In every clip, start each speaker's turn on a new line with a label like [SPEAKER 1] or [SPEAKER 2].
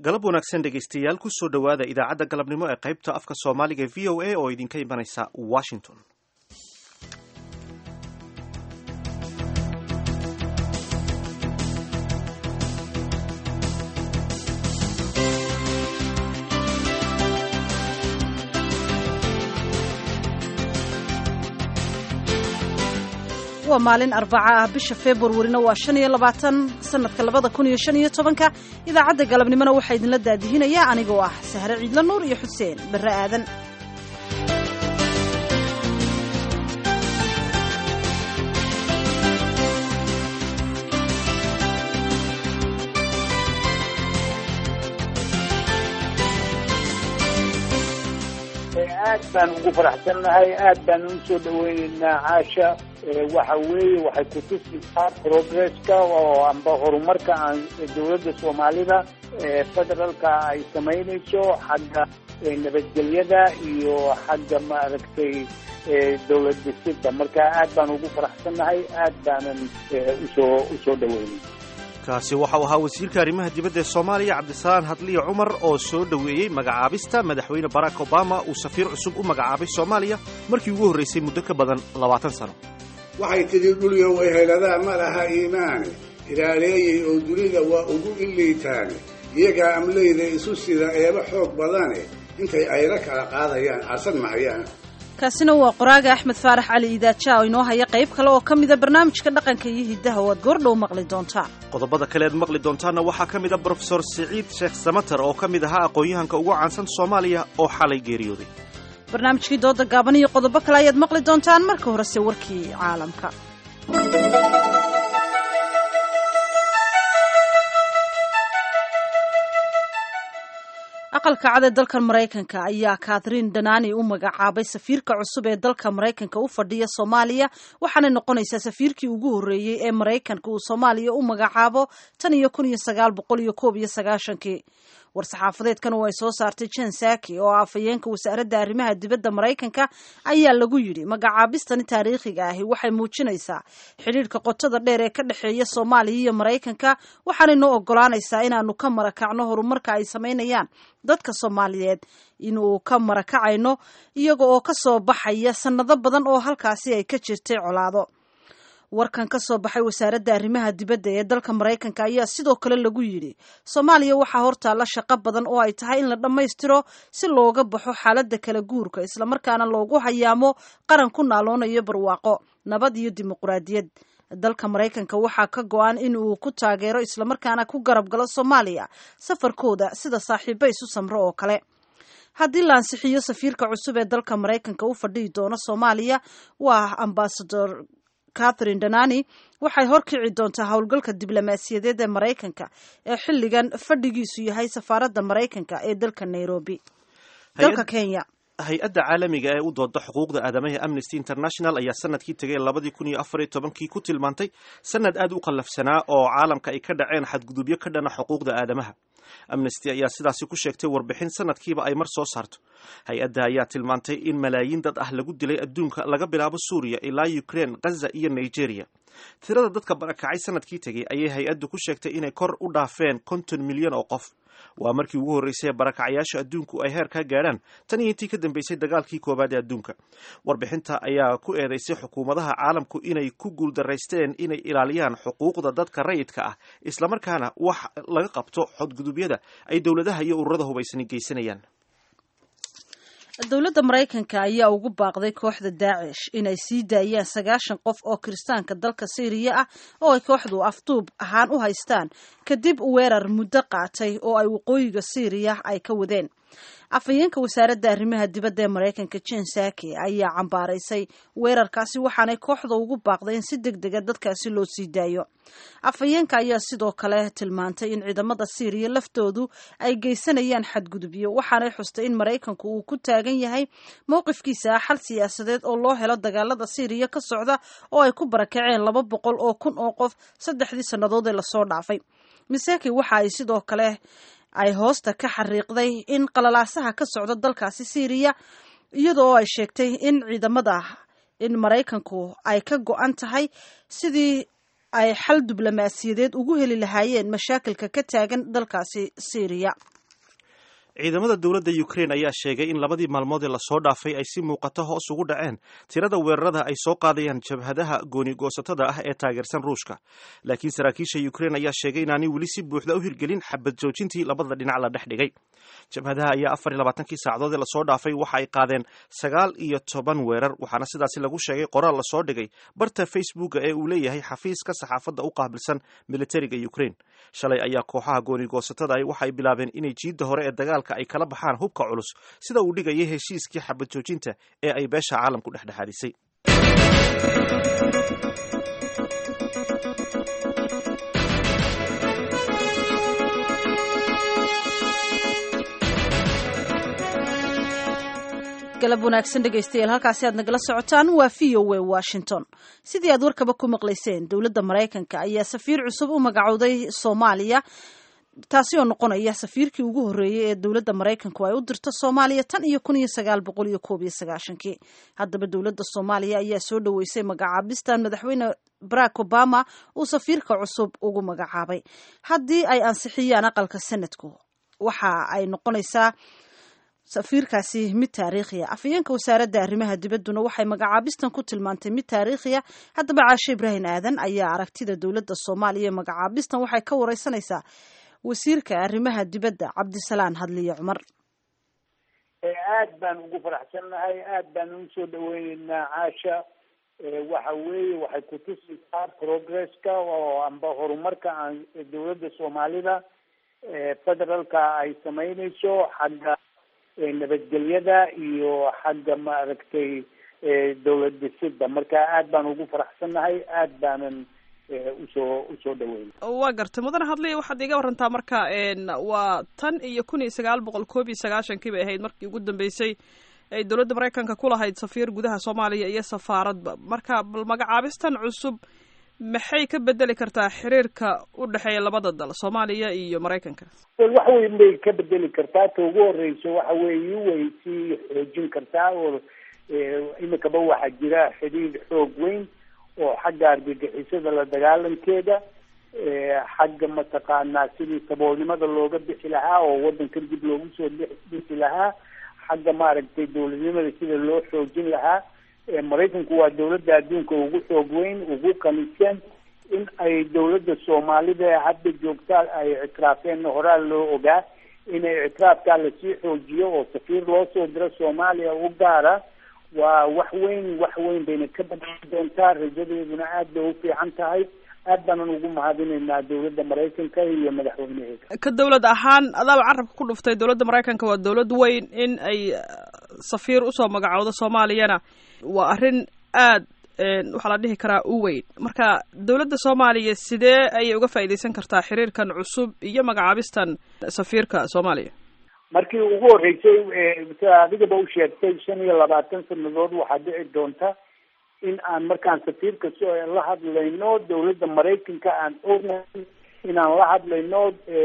[SPEAKER 1] galab wanaagsan dhegaystayaal ku soo dhowaada idaacadda galabnimo ee qaybta afka soomaaliga v o a oo idinka imanaysa washington
[SPEAKER 2] waa maalin arbaca ah bisha februarina waa shan iyo labaatan sanadka labada kun iyo shan iyo tobanka idaacadda galabnimona waxaa idinla daadihinayaa anigoo ah sahre ciidla nuur iyo xuseen barre aadan
[SPEAKER 3] aad baan ugu faraxsannahay aad baan u soo dhaweyneynaa caasha waxa weeye waxay kutusisaa progresska oo amba horumarka aan dowladda soomaalida federaalka ay samaynayso xagga nabadgelyada iyo xagga maaragtay dowlad dhisida marka aad baan ugu faraxsannahay aad baanan usoo usoo dhaweynay
[SPEAKER 1] kaasi waxau ahaa wasiirka arrimaha dibadda ee soomaaliya cabdisalaan hadliya cumar oo soo dhoweeyey magacaabista madaxweyne barack obama uu safiir cusub u magacaabay soomaaliya markii ugu horraysay muddo ka badan labaatan sano
[SPEAKER 4] waxay tidhi dhulyo wayheladaa ma laha iimaane ilaaleeyey oo dunida waa ugu illiitaane iyagaa amleyda isu sida eeba xoog badane intay ayla kala qaadayaan aasan mahayaan
[SPEAKER 2] kaasina waa qoraaga axmed faarax cali idaaja oo inoo haya qayb kale oo ka mida barnaamijka dhaqanka iyo hiddaha oo aad goordhow maqli doontaan
[SPEAKER 1] qodobada kale aad maqli doontaanna waxaa ka mid a brofesor siciid sheekh samater oo ka mid ahaa aqoon-yahanka ugu caansan soomaaliya oo xalay geeriyooday
[SPEAKER 2] barnaamijkii dooda gaaban iyo qodobo kale ayaad maqli doontaan marka horese warkii caalamka aqalka cad ee dalkan maraykanka ayaa katharine danani u magacaabay safiirka cusub ee dalka maraykanka u fadhiya soomaaliya waxaanay noqonaysaa safiirkii ugu horreeyey ee maraykanka uu soomaaliya u magacaabo tan iyo kun iyo sagaal boqol iyo koob iyo sagaashankii war-saxaafadeedkan oo ay soo saartay jen saki oo afhayeenka wasaaradda arrimaha dibadda maraykanka ayaa lagu yidhi magacaabistani taariikhiga ahi waxay muujinaysaa xidhiidhka qotada dheer ee ka dhexeeya soomaaliya iyo maraykanka waxaanay noo ogolaanaysaa inaanu ka marakacno horumarka ay samaynayaan dadka soomaaliyeed inuu ka marakacayno iyaga oo ka soo baxaya sannado badan oo halkaasi ay ka jirtay colaado warkan ka soo baxay wasaaradda arrimaha dibadda ee dalka maraykanka ayaa sidoo kale lagu yidhi soomaaliya waxaa hortaalla shaqo badan oo ay tahay in la dhammaystiro si looga baxo xaaladda kala guurka islamarkaana loogu hayaamo qaran ku naaloonayo barwaaqo nabad iyo dimuquraadiyad dalka maraykanka waxaa ka go-an in uu ku taageero islamarkaana ku garab galo soomaaliya safarkooda sida saaxiibo isu samro oo kale haddii la ansixiyo safiirka cusub ee dalka maraykanka u fadhihi doono soomaaliya waa ambasador catherine danani waxay horkici doontaa howlgalka diblomaasiyadeed ee maraykanka ee xilligan fadhigiisu yahay safaaradda maraykanka ee dalka nairobi dalka kenya
[SPEAKER 1] hay-adda caalamiga ee u dooda xuquuqda aadamaha amnesty international ayaa sanadkii tegay labadii kun iyo afar iyo tobankii ku tilmaantay sanad aad u qallafsanaa oo caalamka ay ka dhaceen xadgudubyo ka dhana xuquuqda aadamaha amnesty ayaa sidaasi ku sheegtay warbixin sanadkiiba ay mar soo saarto hay-adda ayaa tilmaantay in malaayiin dad ah lagu dilay adduunka laga bilaabo suuriya ilaa ukraine ghaza iyo nigeria tirada dadka barakacay sanadkii tegay ayay hay-addu ku sheegtay inay kor u dhaafeen konton milyan oo qof waa markii ugu horreysay ee barakacayaasha adduunku ay heer ka gaadhaan tan iyo intii ka dambeysay dagaalkii koowaad ee adduunka warbixinta ayaa ku eedeysay xukuumadaha caalamku inay ku guuldaraysteen inay ilaaliyaan xuquuqda dadka rayidka ah islamarkaana wax laga qabto xodgudubyada ay dowladaha iyo ururada hubaysani geysanayaan
[SPEAKER 2] dowladda maraykanka ayaa ugu baaqday kooxda daacish inay sii daayaan sagaashan qof oo kiristaanka dalka syriya ah oo ay kooxdu afduub ahaan u haystaan kadib weerar muddo qaatay oo ay waqooyiga syriya ay ka wadeen afhayeenka wasaaradda arrimaha dibadda ee maraykanka jen saki ayaa cambaaraysay weerarkaasi waxaanay kooxda ugu baaqday in si deg dega dadkaasi loo sii daayo afhayeenka ayaa sidoo kale tilmaantay in ciidamada syriya laftoodu ay geysanayaan xadgudubyo waxaanay xustay in maraykanku uu ku taagan yahay mowqifkiisa ah xal siyaasadeed oo loo helo dagaalada syriya ka socda oo ay ku barakaceen laba boqol oo kun oo qof saddexdii sannadood ee lasoo dhaafay misaki waxa ay sidoo kale ay hoosta ka xariiqday in qalalaasaha ka socda dalkaasi syriya iyadoo ay sheegtay in ciidamada in maraykanku ay ka go-an tahay sidii ay xal diblomaasiyadeed ugu heli lahaayeen mashaakilka ka taagan dalkaasi syriya
[SPEAKER 1] ciidamada dowladda ukraine ayaa sheegay in labadii maalmood ee lasoo dhaafay ay si muuqato hoos ugu dhaceen tirada weerarada ay soo qaadayaan jabhadaha gooni-goosatada ah ee taageersan ruushka laakiin saraakiisha ukraine ayaa sheegay inaanay weli si buuxda u hirgelin xabad joojintii labada dhinac la dhex dhigay jabhadaha ayaa afar iyo labaatankii saacadood ee lasoo dhaafay waxa ay qaadeen sagaal iyo toban weerar waxaana sidaasi lagu sheegay qoraal lasoo dhigay barta facebooka ee uu leeyahay xafiiska saxaafadda u qaabilsan militariga ukraine shalay ayaa kooxaha gooni-goosatada ah waxay bilaabeen inay jiidda hore ee dagaalka ay kala baxaan hubka culus sida uu dhigayay heshiiskii xabad joojinta ee ay beesha caalamku dhexdhexaadisay
[SPEAKER 2] galab wanaagsan dhegaystayaal halkaasi aad nagala socotaan waa v o a washington sidii aad warkaba ku maqlayseen dowladda maraykanka ayaa safiir cusub u magacowday soomaaliya taasi oo noqonaya safiirkii ugu horreeyey ee dowladda maraykanku ay u dirto soomaaliya tan iyo kun iyo sagaal boqol iyo koob iyo sagaashankii haddaba dowladda soomaaliya ayaa soo dhoweysay magacaabistan madaxweyne barack obama uu safiirka cusub ugu magacaabay haddii ay ansixiyaan aqalka sanadku waxa ay noqonaysaa safiirkaasi mid taariikhiya afhayeenka wasaaradda arrimaha dibadduna waxay magacaabistan ku tilmaantay mid taariikhiya haddaba caashe ibraahim aadan ayaa aragtida dowladda soomaaliya ee magacaabistan waxay ka wareysanaysaa wasiirka arrimaha dibadda cabdisalaan hadliye cumar
[SPEAKER 3] aad baan ugu faraxsannahay aad baan ugu soo dhaweyneynaa caasha waxa weeye waxay kutusaysaa progresska oo amba horumarka aan dowladda soomaalida federaalka ay sameyneyso xagga nabadgelyada iyo xagga maaragtay dowlad dhisidda marka aad baan ugu faraxsannahay aad baanan usoo usoo dhaweyn
[SPEAKER 5] waa gartay mudane hadliya waxaad iga warantaa marka waa tan iyo kun iyo sagaal boqol koob iyo sagaashankii bay ahayd markii ugu dambeysay ay dowladda maraykanka ku lahayd safiir gudaha soomaaliya iyo safaaradba marka bal magacaabistan cusub maxay ka bedeli kartaa xiriirka u dhexeeya labada dal soomaaliya iyo maraykanka
[SPEAKER 3] wax weyn bay ka bedeli kartaa ta ugu horeyso waxa weeye way sii xoojin kartaa oo imikaba waxaa jira xiriir xoog weyn oo xagga argagixisada la dagaalankeeda xagga mataqaanaa sidii saboolnimada looga bixi lahaa oo wadankan dib loogu soo bixi lahaa xagga maaragtay dowladnimada sida loo xoojin lahaa maraykanku waa dowladda adduunka ugu xoog weyn ugu kanisan in ay dowladda soomaalida hadda joogtaa ay ictiraafeen horaa loo ogaa inay ictiraafkaa lasii xoojiyo oo safiir loo soo diro soomaaliya u gaara waa wax weyn wax weyn bayna ka badali doontaa rajadeeduna aad bay u fiican tahay aad baanan ugu mahadinaynaa dowladda maraykanka iyo madaxweyneheeda
[SPEAKER 5] ka dowlad ahaan adaaba carabka ku dhuftay dowladda maraykanka waa dowlad weyn in ay safiir usoo magacowdo soomaaliyana waa arrin aad waxaa la dhihi karaa u weyn marka dowladda soomaaliya sidee ayay uga faa'iidaysan kartaa xiriirkan cusub iyo magacaabistan safiirka soomaaliya
[SPEAKER 3] markii ugu horreysay sida adigaba u sheegtay shan iyo labaatan sanadood waxaa dhici doonta in aan markaan safiirka la hadlayno dowladda maraykanka aan ognahay inaan la hadlayno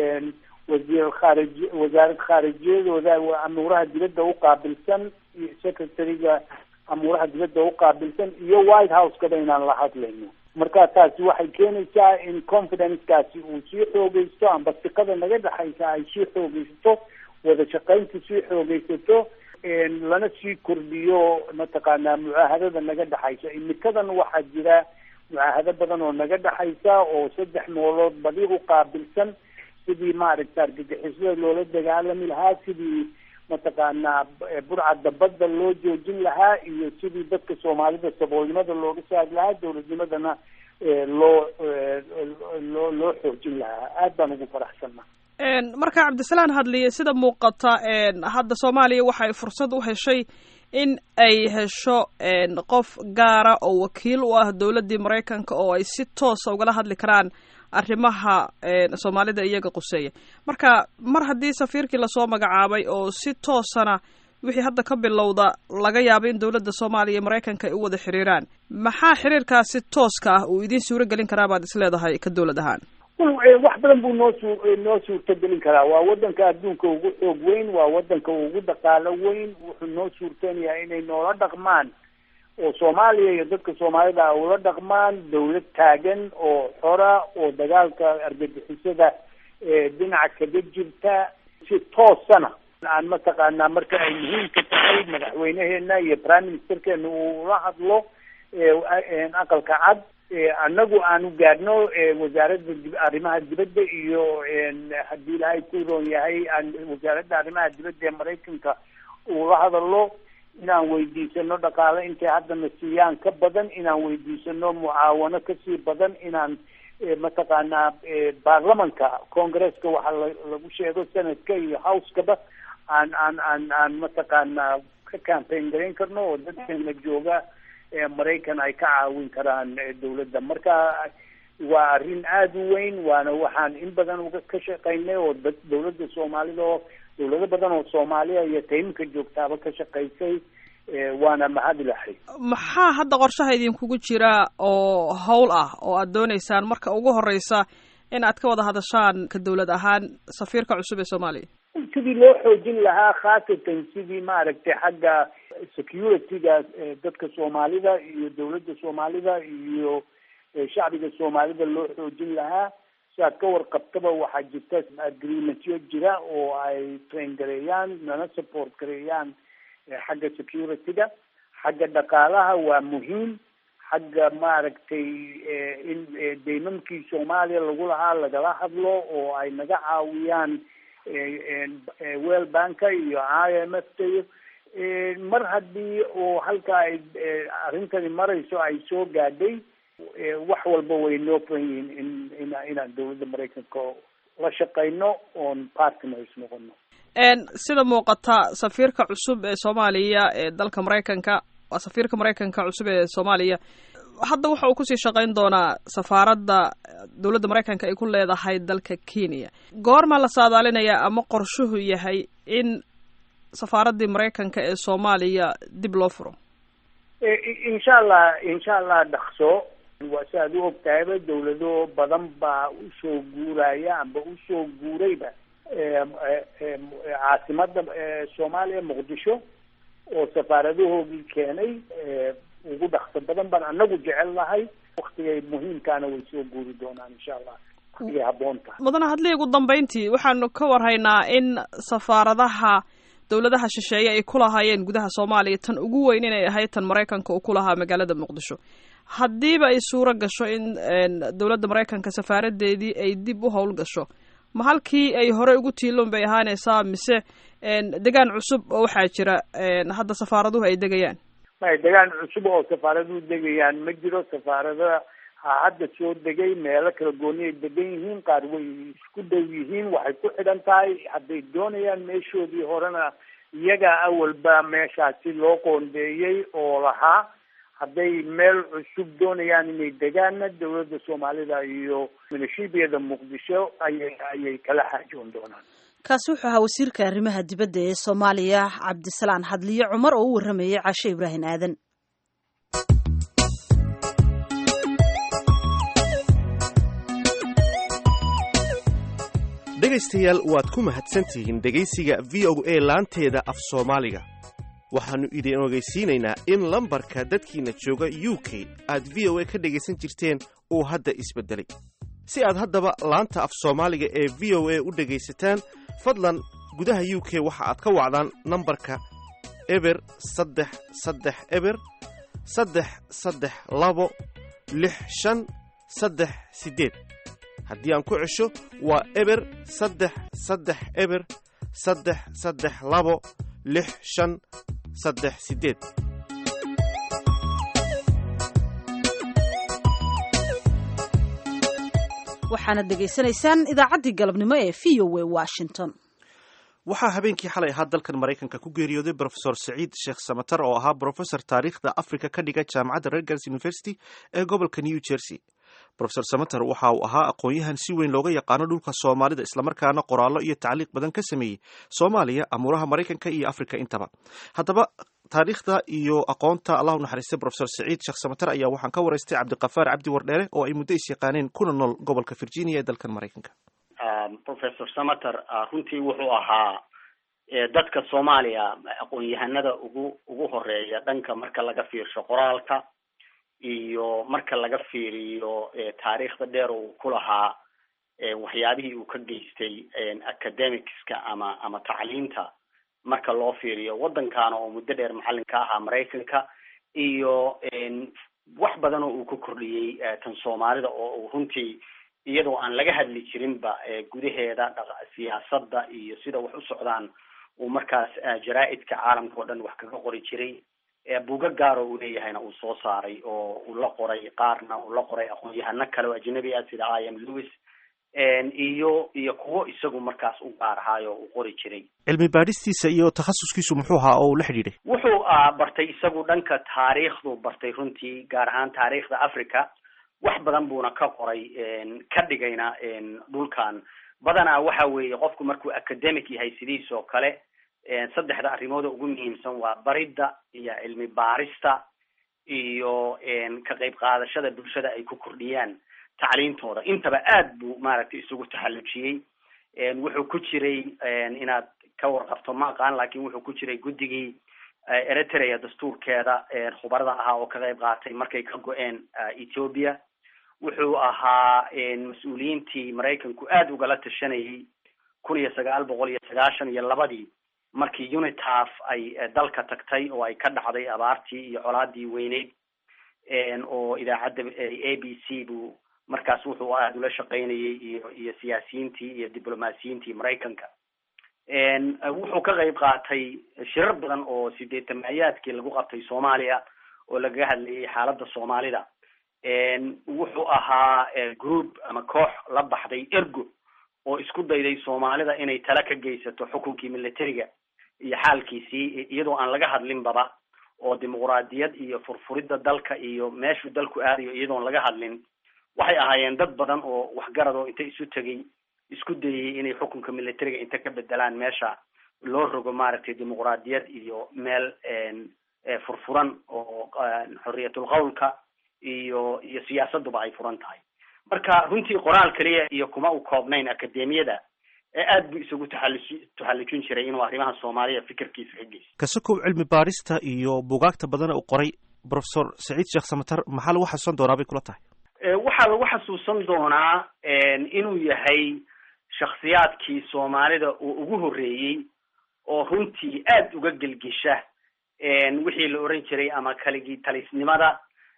[SPEAKER 3] wasiir khaarij wasaarad khaarijiyadooda amuuraha dibadda uqaabilsan iyo secretary-ga amuuraha dibadda uqaabilsan iyo white house-kaba inaan la hadlayno marka taasi waxay keenaysaa in confidence-kaasi uu sii xoogeysto amba siqada naga dhexaysa ay sii xoogeysato wada shaqaynta sii xoogeysato lana sii kordhiyo mataqaanaa mucaahadada naga dhexaysa imikadan waxaa jira mucaahado badan oo naga dhexaysa oo saddex noolood badi u qaabilsan sidii maaragta argagixisada loola dagaalami lahaa sidii mataqaanaa burcadda badda loo joojin lahaa iyo sidii dadka soomaalida saboolnimada looga saari lahaa dowladnimadana loo loo loo xoojin lahaa aad baan ugu faraxsanna
[SPEAKER 5] marka cabdisalaan hadliye sida muuqata hadda soomaaliya waxay fursad u heshay in ay hesho qof gaara oo wakiil u ah dowladdii maraykanka oo ay si toosa ugala hadli karaan arrimaha soomaalida iyaga quseeya marka mar haddii safiirkii lasoo magacaabay oo si toosana wixii hadda ka bilowda laga yaabo in dowladda soomaaliya iyo maraykanka ay u wada xiriiraan maxaa xiriirkaasi tooska ah uu idiin suuro gelin karaa baad is leedahay ka dowlad ahaan
[SPEAKER 3] wax badan buu noo suu noo suurtagelin karaa waa wadanka adduunka ugu xoog weyn waa wadanka ugu dhaqaalo weyn wuxuu noo suurtanayaa inay noola dhaqmaan oo soomaaliya iyo dadka soomaalida a ula dhaqmaan dawlad taagan oo xora oo dagaalka argagixisada dhinaca kaga jirta si toosana aan mataqaanaa marka ay muhiimka tahay madaxweyneheena iyo prime ministerkeena uu la hadlo aqalka cad annagu aanu gaadhno wasaaradda arrimaha dibadda iyo haddii ilaahay ku roon yahay wasaaradda arrimaha dibadda ee maraykanka uu la hadalo inaan weydiisano dhaqaale intay haddana siiyaan ka badan inaan weydiisano mucaawano kasii badan inaan mataqaanaa baarlamanka congresska waxaa lagu sheego senadka iyo houseskaba aan aan aan aan mataqaanaa ka campaign garayn karno oo dadkeena jooga maraykan ay ka caawin karaan dawladda marka waa arrin aada u weyn waana waxaan in badan uga ka shaqaynay oo dad dawladda soomaalida oo dawlado badan oo soomaaliya iyo tayimka joogtaaba ka shaqaysay waana mahadilahay
[SPEAKER 5] maxaa hadda qorshaha idinkugu jira oo howl ah oo aad dooneysaan marka ugu horeysa in aad ka wada hadashaan ka dawlad ahaan safiirka cusub ee soomaaliya
[SPEAKER 3] sidii loo xoojin lahaa khaasatan sidii maaragtay xagga security-ga dadka soomaalida iyo dawladda soomaalida iyo shacbiga soomaalida loo xoojin lahaa si aad ka warqabtaba waxaa jirta agreementyo jira oo ay train gareeyaan nana support gareeyaan xagga security-ga xagga dhaqaalaha waa muhiim xagga maaragtay in daymamkii soomaaliya lagu lahaa lagala hadlo oo ay naga caawiyaan well banka iyo i m f ta iyo mar haddii oo halka ay arrintani marayso ay soo gaadhay wax walba way noo furan yihiin in in inaan dawladda maraykanka la shaqayno oon partners noqono
[SPEAKER 5] sida muuqata safiirka cusub ee soomaaliya ee dalka maraykanka waa safiirka maraykanka cusub ee soomaaliya hadda waxa uu kusii shaqayn doonaa safaaradda dowladda maraykanka ay ku leedahay dalka kenya goorma la saadaalinayaa ama qorshuhu yahay in safaaraddii maraykanka ee soomaaliya dib loo furo
[SPEAKER 3] insha allah insha allah dhaqso waa si aad u og tahayba dawlado badan baa usoo guuraya amba usoo guurayba caasimada soomaaliya muqdisho oo safaaradahoogii keenay ugu dhaqso badan baan anagu jecel nahay waktigay muhiimkaana way soo guuri doonaan insha allah waktigay habboon tahay
[SPEAKER 5] mudane hadlii ugu dambeyntii waxaanu ka warhaynaa in safaaradaha dowladaha shisheeye ay ku lahaayeen gudaha soomaaliya tan ugu weyn inay ahayd tan maraykanka uu ku lahaa magaalada muqdisho haddiiba ay suuro gasho in dowladda maraykanka safaaradeedii ay dib u howl gasho ma halkii ay hore ugu tiiloon bay ahaanaysaa mise degaan cusub oo waxaa jira hadda safaaraduhu ay degayaan
[SPEAKER 3] may degaan cusub oo safaaraduhu degayaan ma jiro safaarada ha hadda soo degay meelo kala gooni ay degan yihiin qaar way isku dhow yihiin waxay ku xidhan tahay hadday doonayaan meeshoodii horena iyagaa awalba meeshaasi loo qoondeeyey oo lahaa hadday meel cusub doonayaan inay degaanna dawladda soomaalida iyo milishiibiyada muqdisho ayay ayay kala xaajoon doonaan
[SPEAKER 2] kaasi wuxuu ahaa wasiirka arrimaha dibadda ee soomaaliya cabdisalaan hadliye cumar oo u warramayay caashe ibraahim aadan
[SPEAKER 1] dhegaystayaal waad ku mahadsantihiin dhegaysiga v o a laanteeda af soomaaliga waxaannu idin ogeysiinaynaa in lambarka dadkiinna jooga u k aad v o a ka dhegaysan jirteen uu hadda isbeddelay si aad haddaba laanta af soomaaliga ee v o a u dhegaysataan fadlan gudaha u k waxa aad ka wacdaan nambarka eber saddex saddex eber saddex saddex labo lix shan saddex siddeed haddii aan ku cesho waa eber saddex saddex eber saddex saddex labo lix shan saddex siddeed
[SPEAKER 2] waxaana dhegaysanaysaan idaacaddii galabnimo ee v o a washington
[SPEAKER 1] waxaa habeenkii xalay ahaa dalkan maraykanka ku geeriyooday brofesor saciid sheekh samatar oo ahaa brofesor taariikhda africa ka dhiga jaamacadda rergans university ee gobolka new jersey rofesor samater waxa uu ahaa aqoon-yahan si weyn looga yaqaano dhulka soomaalida islamarkaana qoraallo iyo tacliiq badan ka sameeyey soomaaliya amuuraha maraykanka iyo africa intaba haddaba taariikhda iyo aqoonta allah u naxariistay rofesor saciid sheekh samater ayaa waxaan ka waraystay cabdiqafaar cabdi wardheere oo ay muddo is yaqaaneen kuna nool gobolka virginia ee dalkan maraykanka
[SPEAKER 6] professor samater runtii wuxuu ahaa dadka soomaaliya aqoon-yahanada ugu ugu horeeya dhanka marka laga fiirsho qoraalka iyo marka laga fiiriyo taariikhda dheer uu ku lahaa waxyaabihii uu ka geystay academicska ama ama tacliinta marka loo fiiriyo waddankaana oo muddo dheer macallin ka ahaa maraykanka iyo wax badan oo uu ka kordhiyey tan soomaalida oo uu runtii iyadoo aan laga hadli jirinba gudaheeda siyaasadda iyo sida wax u socdaan uu markaas jaraa-idka caalamka oo dhan wax kaga qori jiray buuga gaaro uu leeyahayna uu soo saaray oo uu la qoray qaarna uu la qoray aqoon-yahano kale oo ajnabi ah sida i m lewis iyo iyo kuwo isagu markaas u gaar ahaayo uu qori jiray
[SPEAKER 1] cilmi baadhistiisa iyo takhasuskiisu muxuu ahaa oo uu la xidhiidhay
[SPEAKER 6] wuxuu bartay isagu dhanka taariikhdu bartay runtii gaar ahaan taariikhda africa wax badan buuna ka qoray ka dhigayna dhulkan badanaa waxa weeye qofku markuu academic yahay sidiis oo kale saddexda arrimooda ugu muhiimsan waa baridda iyo cilmi baarista iyo ka qayb qaadashada bulshada ay ku kordhiyaan tacliintooda intaba aad buu maaragtay isugu taxallujiyey wuxuu ku jiray inaad ka warqabto ma aqaan lakin wuxuu ku jiray guddigii eritrea dastuurkeeda khubarada ahaa oo ka qayb qaatay markay ka go-een ethiopia wuxuu ahaa mas-uuliyiintii maraykanku aada ugala tashanayay kun iyo sagaal boqol iyo sagaashan iyo labadii markii unitaf ay dalka tagtay oo ay ka dhacday abaartii iyo colaadii weyneyd oo idaacadda a b c buu markaas wuxuu aada ula shaqaynayay iyo iyo siyaasiyiintii iyo diblomaasiyiintii maraykanka wuxuu ka qayb qaatay shirar badan oo sideetamayaadkii lagu qabtay soomaaliya oo lagaga hadlayay xaaladda soomaalida wuxuu ahaa group ama koox la baxday ergo oo isku dayday soomaalida inay tala ka geysato xukunkii militariga iyo xaalkiisii iyadoo aan laga hadlinbaba oo dimuquraadiyad iyo furfuridda dalka iyo meeshuu dalku aadayo iyadoon laga hadlin waxay ahaayeen dad badan oo waxgarad oo inta isu tegay isku dayay inay xukunka militariga inta ka bedelaan meesha loo rogo maaragtay dimuquraadiyad iyo meel furfuran oo xoriyatul qawlka iyo iyo siyaasaduba ay furan tahay marka runtii qoraal keliya iyo kuma u koobnayn akademiyada aad buu isugu taxaluj taxallujin jiray inuu arrimaha soomaaliya fikirkiisa ka geysto
[SPEAKER 1] kasakow cilmi baarista iyo bugaagta badana uu qoray professor saciid sheekh samatar maxaa lagu xasuusan doonaa bay kula tahay
[SPEAKER 6] waxaa lagu xasuusan doonaa inuu yahay shaksiyaadkii soomaalida uu ugu horreeyey oo runtii aad uga gelgesha wixii la oran jiray ama kaligii talisnimada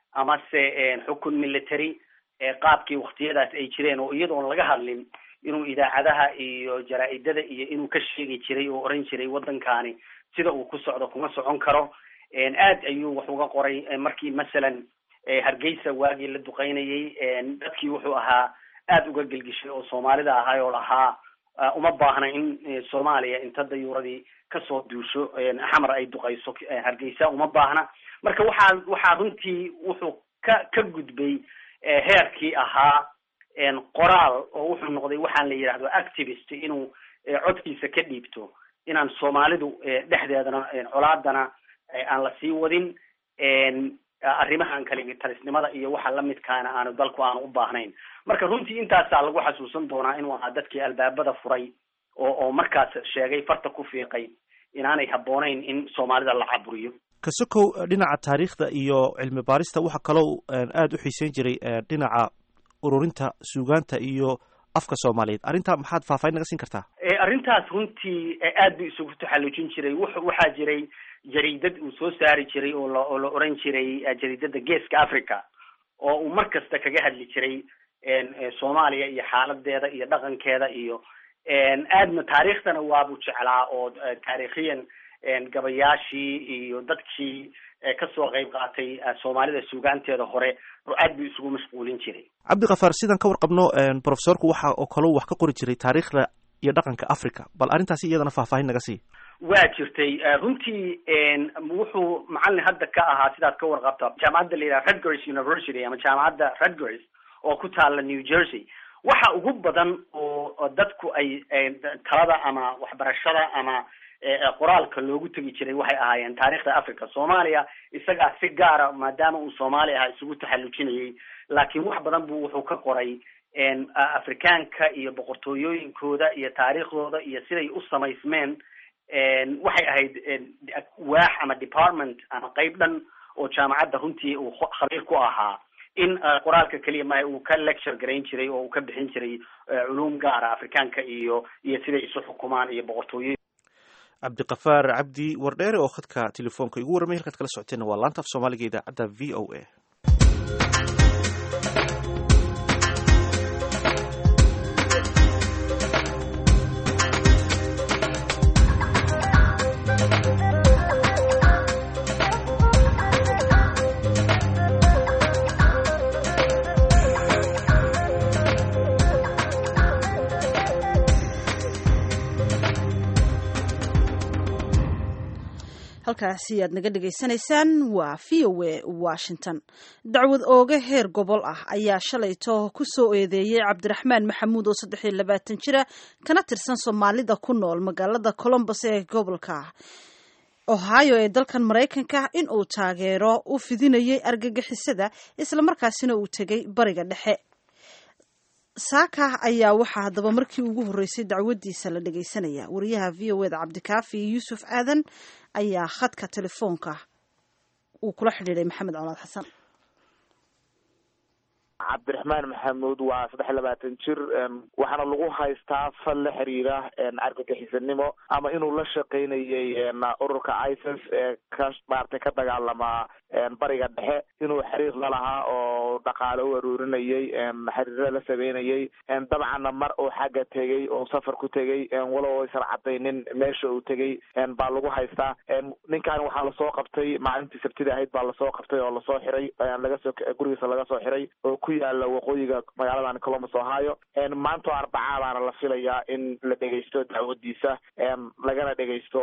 [SPEAKER 6] amase xukun military qaabkii waktiyadaas ay jireen oo iyadoon laga hadlin inuu idaacadaha iyo jaraa-idada iyo inuu ka sheegi jiray oo oran jiray waddankani sida uu ku socdo kuma socon karo aad ayuu wax uga qoray markii masalan hargeysa waagii la duqeynayay dadkii wuxuu ahaa aad uga gelgishay oo soomaalida ahay oo lahaa uma baahna in soomaaliya inta dayuuradii kasoo duusho xamar ay duqeyso hargeysa uma baahna marka waxaa waxaa runtii wuxuu ka ka gudbay heerkii ahaa qoraal oo wuxuu noqday waxaan la yidhahdo activist inuu codkiisa ka dhiibto inaan soomaalidu dhexdeedana colaadana aan la sii wadin arrimahan kaligi talisnimada iyo waxa lamidkaana aanu dalku aanu u baahnayn marka runtii intaasaa lagu xasuusan doonaa inuu ahaa dadkii albaabada furay oo oo markaas sheegay farta ku fiiqay inaanay habboonayn in soomaalida la caburiyo
[SPEAKER 1] kasokow dhinaca taariikhda iyo cilmi baarista waxaa kaloo aada u xiiseyn jiray dhinaca ururinta suugaanta iyo afka soomaaliyeed arrintaa maxaad faahfaahin naga siin kartaa
[SPEAKER 6] arrintaas runtii aad buu isugu taxallujin jiray w waxaa jiray jariidad uu soo saari jiray oo la oo la oran jiray jariidada geeska africa oo uu mar kasta kaga hadli jiray soomaaliya iyo xaaladeeda iyo dhaqankeeda iyo aadna taariikhdana waabuu jeclaa oo taariikhiyan gabayaashii iyo dadkii kasoo qayb qaatay soomaalida suugaanteeda hore aad buu isugu mashquulin jiray
[SPEAKER 1] cabdikafaar sidaan ka warqabno professorku waxa oo kaloo wax ka qori jiray taariikhda iyo dhaqanka africa bal arrintaasi iyadana faahfaahin naga sii
[SPEAKER 6] waa jirtay runtii wuxuu macalin hadda ka ahaa sidaad ka warqabta jaamacadda la yidhaha rutgers university ama jaamacadda rutgers oo ku taala new jersey waxa ugu badan oo dadku ay talada ama waxbarashada ama qoraalka loogu tegi jiray waxay ahaayeen taariikhda africa soomaaliya isagaa si gaara maadaama uu soomaali ahaa isugu taxallujinayay laakiin wax badan buu wuxuu ka qoray afrikaanka iyo boqortooyooyinkooda iyo taariikhdooda iyo siday u samaysmeen waxay ahayd waax ama department ama qeyb dhan oo jaamacadda runtii uu khabiir ku ahaa in qoraalka keliya maha uu ka lecture garayn jiray oo uu ka bixin jiray culuum gaara afrikaanka iyo iyo siday isu xukumaan iyo boqortooyoyin
[SPEAKER 1] cabdiqafaar cabdi wardheere oo khadka telefoonka igu warramay halkaad kala socoteenna waa laanta af soomaaliga idaacadda v o a
[SPEAKER 2] halkaasi aad naga dhegaysanaysaan waa v o a washington dacwad ooga heer gobol ah ayaa shalayto ku soo eedeeyey cabdiraxmaan maxamuud oo saddex iyo labaatan jira kana tirsan soomaalida ku nool magaalada colombos ee gobolka ohio ee dalkan maraykanka in uu taageero u fidinayay argagixisada islamarkaasina uu tegay bariga dhexe saaka ayaa waxaa haddaba markii ugu horreysay dacwadiisa la dhegaysanaya wariyaha v o eda cabdikaafi yuusuf aadan ayaa khadka telefoonka uu kula xidhiiday maxamed colaad xasan
[SPEAKER 7] cabdiraxmaan maxamuud waa saddex iyo labaatan jir waxaana lagu haystaa fal la xiriira argagixisanimo ama inuu la shaqaynayay ururka isis ee ka maaragtay ka dagaalama bariga dhexe inuu xiriir la lahaa oo dhaqaale u aruurinayay xiriirada la sameynayay dabcanna mar uu xagga tegey oo safar ku tegey walow aysan cadaynin meesha uu tegey baa lagu haystaa ninkan waxaa lasoo qabtay maalintii sabtida ahayd baa lasoo qabtay oo lasoo xiray lagasoo gurigiisa laga soo xiray oo ku yaala waqooyiga magaaladan columbus ohio maanta oo arbacaa baana la filayaa in la dhegeysto dacwadiisa lagana dhegeysto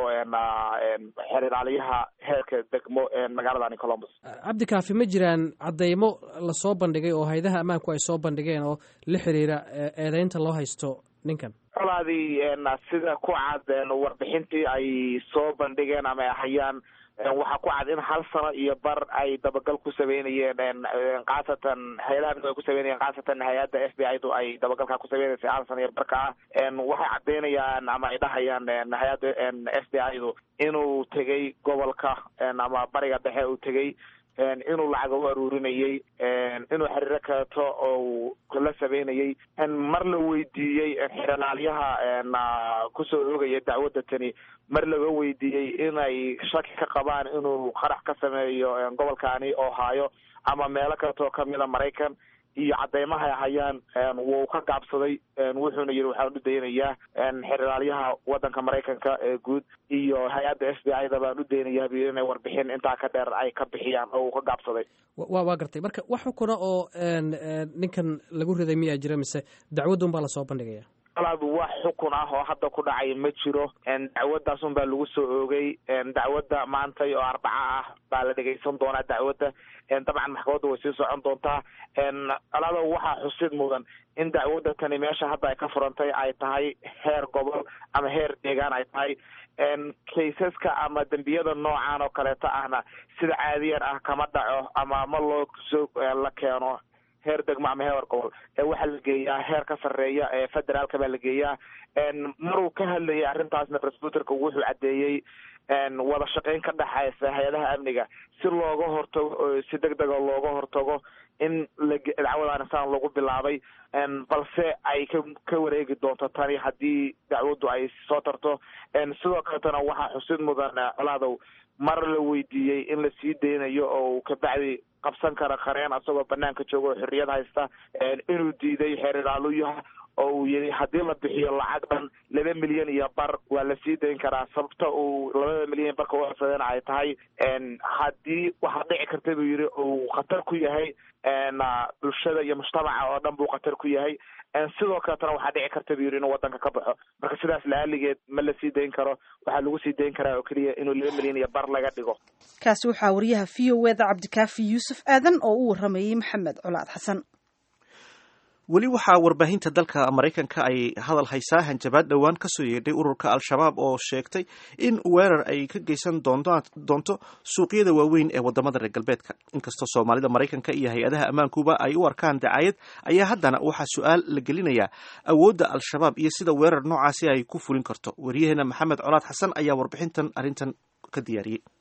[SPEAKER 7] xeeraaliyaha heerka degmo magaaladan columbus
[SPEAKER 8] cabdikaafi ma jiraan cadeymo lasoo bandhigay oo haydaha ammaanku ay soo bandhigeen oo la xiriira eedeynta loo haysto ninkan
[SPEAKER 7] colaadii sida ku cad warbixintii ay soo bandhigeen ama ay hayaan waxaa ku cad in hal sano iyo bar ay dabagal ku sameynayeen khaasatan hay-adaha ay ku sameynayeen khaasatan hay-adda f b i du ay dabagalka ku sameynaysay hal sano iyo barka ah waxay cadeynayaan ama ay dhahayaan hay-adda f b i du inuu tegay gobolka ama bariga dhexe uu tegay inuu lacag u aruurinayay inuu xiriiro kaleeto oo la sameynayay mar la weydiiyey xeeralaalyaha kusoo oogaya dacwadda tani mar laga weydiiyey inay shaki ka qabaan inuu qarax ka sameeyo gobolkaani ohio ama meelo kaleetoo kamida maraykan iyo cadeymaha ay hayaan wuu ka gaabsaday wuxuuna yidhi waxaan u daynayaa xeeralaalyaha wadanka maraykanka ee guud iyo hay-adda f b i da baan u daynayaa bu inay warbixin intaa ka dheer ay ka bixiyaan oo uu ka gaabsaday
[SPEAKER 8] wa waa gartay marka wax xukuna oo ninkan lagu riday miyaa jira mise dacwadun baa lasoo bandhigaya
[SPEAKER 7] alaad wax xukun ah oo hadda ku dhacay ma jiro dacwaddaas un baa lagu soo oogay dacwadda maantay oo arbaca ah baa la dhegeysan doonaa dacwadda dabcan maxkamadda way sii socon doontaa alaado waxaa xusid mudan in dacwadda tani meesha hadda ay ka furantay ay tahay heer gobol ama heer deegaan ay tahay kaysaska ama dembiyada noocan oo kaleeto ahna sida caadiyan ah kama dhaco ama ma loo soo la keeno heer degmo ama heer gobol waxaa la geeyaa heer ka sarreeya ee federaalka baa la geeyaa maruu ka hadlayay arrintaasna resbuterka wuxuu caddeeyey wada shaqeyn ka dhexaysa hay-adaha amniga si looga hortago si deg dega looga hortago in dacwadan saan lagu bilaabay balse ay ka ka wareegi doonto tani haddii dacwaddu ay soo tarto sidoo kaletana waxaa xusid mudan colaadow mar la weydiiyey in la sii deynayo oo kabacdi qabsan kara qareen asagoo banaanka jooga oo xorriyad haysta inuu diiday xeerilaaluyaha oo uu yihi haddii la bixiyo lacag dhan laba milyan iyo bar waa la sii dayn karaa sababta uu labada milyan barka u codsadeen ay tahay haddii waxaa dhici karta buu yihi uu khatar ku yahay bulshada iyo mujtamaca oo dhan buu khatar ku yahay sidoo kaletana waxaa dhici karta buu yihi inuu wadanka ka baxo marka sidaas laaligeed ma la sii dayn karo waxaa lagu sii dayn karaa oo keliya inuu laba milyan iyo bar laga dhigo
[SPEAKER 2] kaasi waxaa wariyaha v o eda cabdikaafi yuusuf aadan oo u waramayey maxamed colaad xasan
[SPEAKER 1] weli waxaa warbaahinta dalka maraykanka ay hadal haysaa hanjabaad dhowaan kasoo yeedhay ururka al-shabaab oo sheegtay in weerar ay ka geysan doonto suuqyada waaweyn ee wadamada reer galbeedka inkastoo soomaalida maraykanka iyo hay-adaha ammaankuba ay u arkaan dacaayad ayaa haddana waxaa su-aal la gelinayaa awoodda al-shabaab iyo sida weerar noocaasi ay ku fulin karto wariyaheena maxamed colaad xasan ayaa warbixintan arrintan ka diyaariyey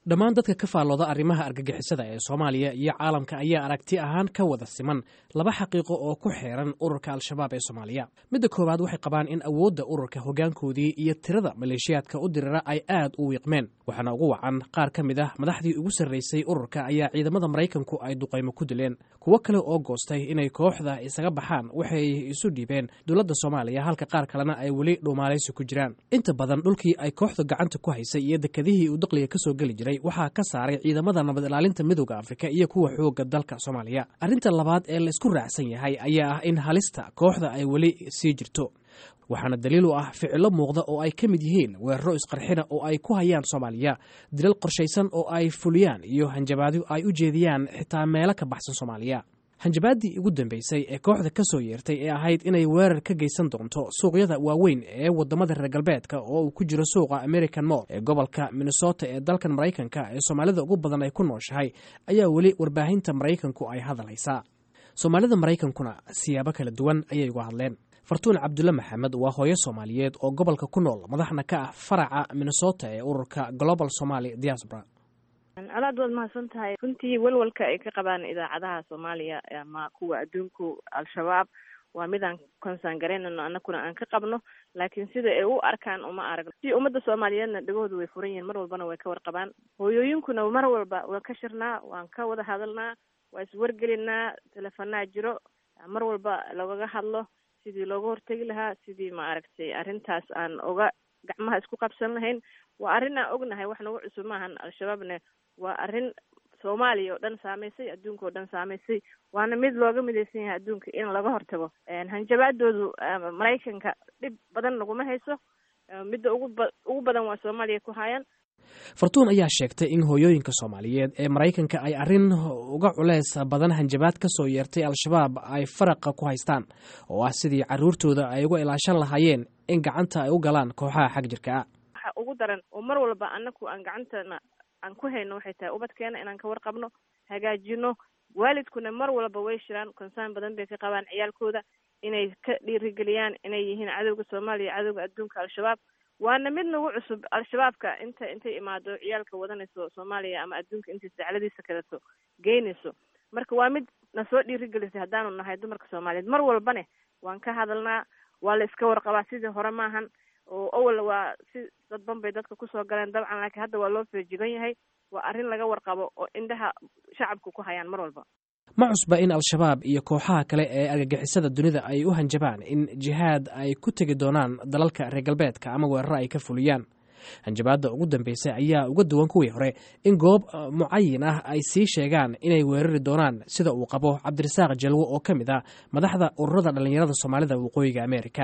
[SPEAKER 8] dhammaan dadka ka faallooda arrimaha argagixisada ee soomaaliya iyo caalamka ayaa aragti ahaan ka wada siman laba xaqiiqo oo ku xeeran ururka al-shabaab ee soomaaliya midda koowaad waxay qabaan in awoodda ururka hoggaankoodii iyo tirada maleeshiyaadka u dirira ay aad u wiiqmeen waxaana ugu wacan qaar ka mid ah madaxdii ugu sarraysay ururka ayaa ciidamada maraykanku ay duqaymo ku dileen kuwo kale oo goostay inay kooxda isaga baxaan waxay isu dhiibeen dowladda soomaaliya halka qaar kalena ay weli dhuumaalaysi ku jiraan inta badan dhulkii ay kooxda gacanta ku haysay iyo dekadihii uu daqliga kasoo geli jiray waxaa ka saaray ciidamada nabad ilaalinta midooda afrika iyo kuwa xooga dalka soomaaliya arrinta labaad ee laysku raacsan yahay ayaa ah in halista kooxda ay weli sii jirto waxaana daliil u ah ficilo muuqda oo ay ka mid yihiin weeraro isqarxina oo ay ku hayaan soomaaliya dilal qorshaysan oo ay fuliyaan iyo hanjabaadyo ay u jeediyaan xitaa meelo ka baxsan soomaaliya hanjabaaddii ugu dambeysay ee kooxda ka soo yeertay ee ahayd inay weerar ka geysan doonto suuqyada waaweyn ee wadamada reer galbeedka oo uu ku jiro suuqa american mall ee gobolka minnesota ee dalkan maraykanka ee soomaalida ugu badan ay ku nooshahay ayaa weli warbaahinta maraykanku ay hadalhaysaa soomaalida maraykankuna siyaabo kala duwan ayay uga hadleen fartuun cabdulle maxamed waa hooyo soomaaliyeed oo gobolka ku nool madaxna ka ah faraca minnesota ee ururka global somaly diaspora
[SPEAKER 9] colaad waad mahadsan tahay runtii welwalka ay ka qabaan idaacadaha soomaaliya ama kuwa adduunku al-shabaab waa midaan konsaan garaynano anakuna aan ka qabno laakiin sida ay u arkaan uma aragno si ummadda soomaaliyeedna dhegahoodu way furan yihiin mar walbana way ka warqabaan hooyooyinkuna mar walba waan ka shirnaa waan ka wada hadalnaa waa iswargelinaa telefonaa jiro mar walba lagaga hadlo sidii looga hortegi lahaa sidii ma aragtay arrintaas aan oga gacmaha isku qabsan lahayn waa arrin aan ognahay wax nagu cusub maahan al-shabaabne waa arrin soomaaliya oo dhan saameysay adduunka oo dhan saameysay waana mid looga midaysan yahay adduunka in laga hortago hanjabaadoodu maraykanka dhib badan naguma hayso midda ugu ba ugu badan waa soomaaliya ku haayaan
[SPEAKER 8] fartuun ayaa sheegtay in hooyooyinka soomaaliyeed ee maraykanka ay arrin uga culeys badan hanjabaad ka soo yeertay al-shabaab ay faraqa ku haystaan oo ah sidii carruurtooda ay uga ilaashan lahaayeen in gacanta ay u galaan kooxaha xag jirka ah
[SPEAKER 9] waxa ugu daran oo mar walba anaku aan gacantana aan ku hayno waxay tahay ubadkeena inaan ka warqabno hagaajino waalidkuna mar walba way shiraan konsaan badan bay ka qabaan ciyaalkooda inay ka dhiirigeliyaan inay yihiin cadowga soomaaliya cadowga adduunka al-shabaab waana mid nagu cusub al-shabaabka inta intay imaado ciyaalka wadanayso soomaaliya ama adduunka intay sacladiisa kaleto geynayso marka waa mid na soo dhiirigelisay haddaanu nahay dumarka soomaaliyeed mar walbane waan ka hadalnaa waa la iska warqabaa sidii hore maahan oo awal waa si dadban bay dadka kusoo galeen dabcan laakiin hadda waa loo feejigan yahay waa arrin laga warqabo oo indhaha shacabka ku hayaan mar walba
[SPEAKER 8] ma cusba in al-shabaab iyo kooxaha kale ee argagixisada dunida ay u hanjabaan in jihaad ay ku tegi doonaan dalalka reer galbeedka ama weeraro ay ka fuliyaan hanjabaadda ugu dambeysay ayaa uga duwan kuwii hore in goob mucayin ah ay sii sheegaan inay weerari doonaan sida uu qabo cabdirasaaq jalwo oo ka mid ah madaxda ururada dhallinyarada soomaalida waqooyiga america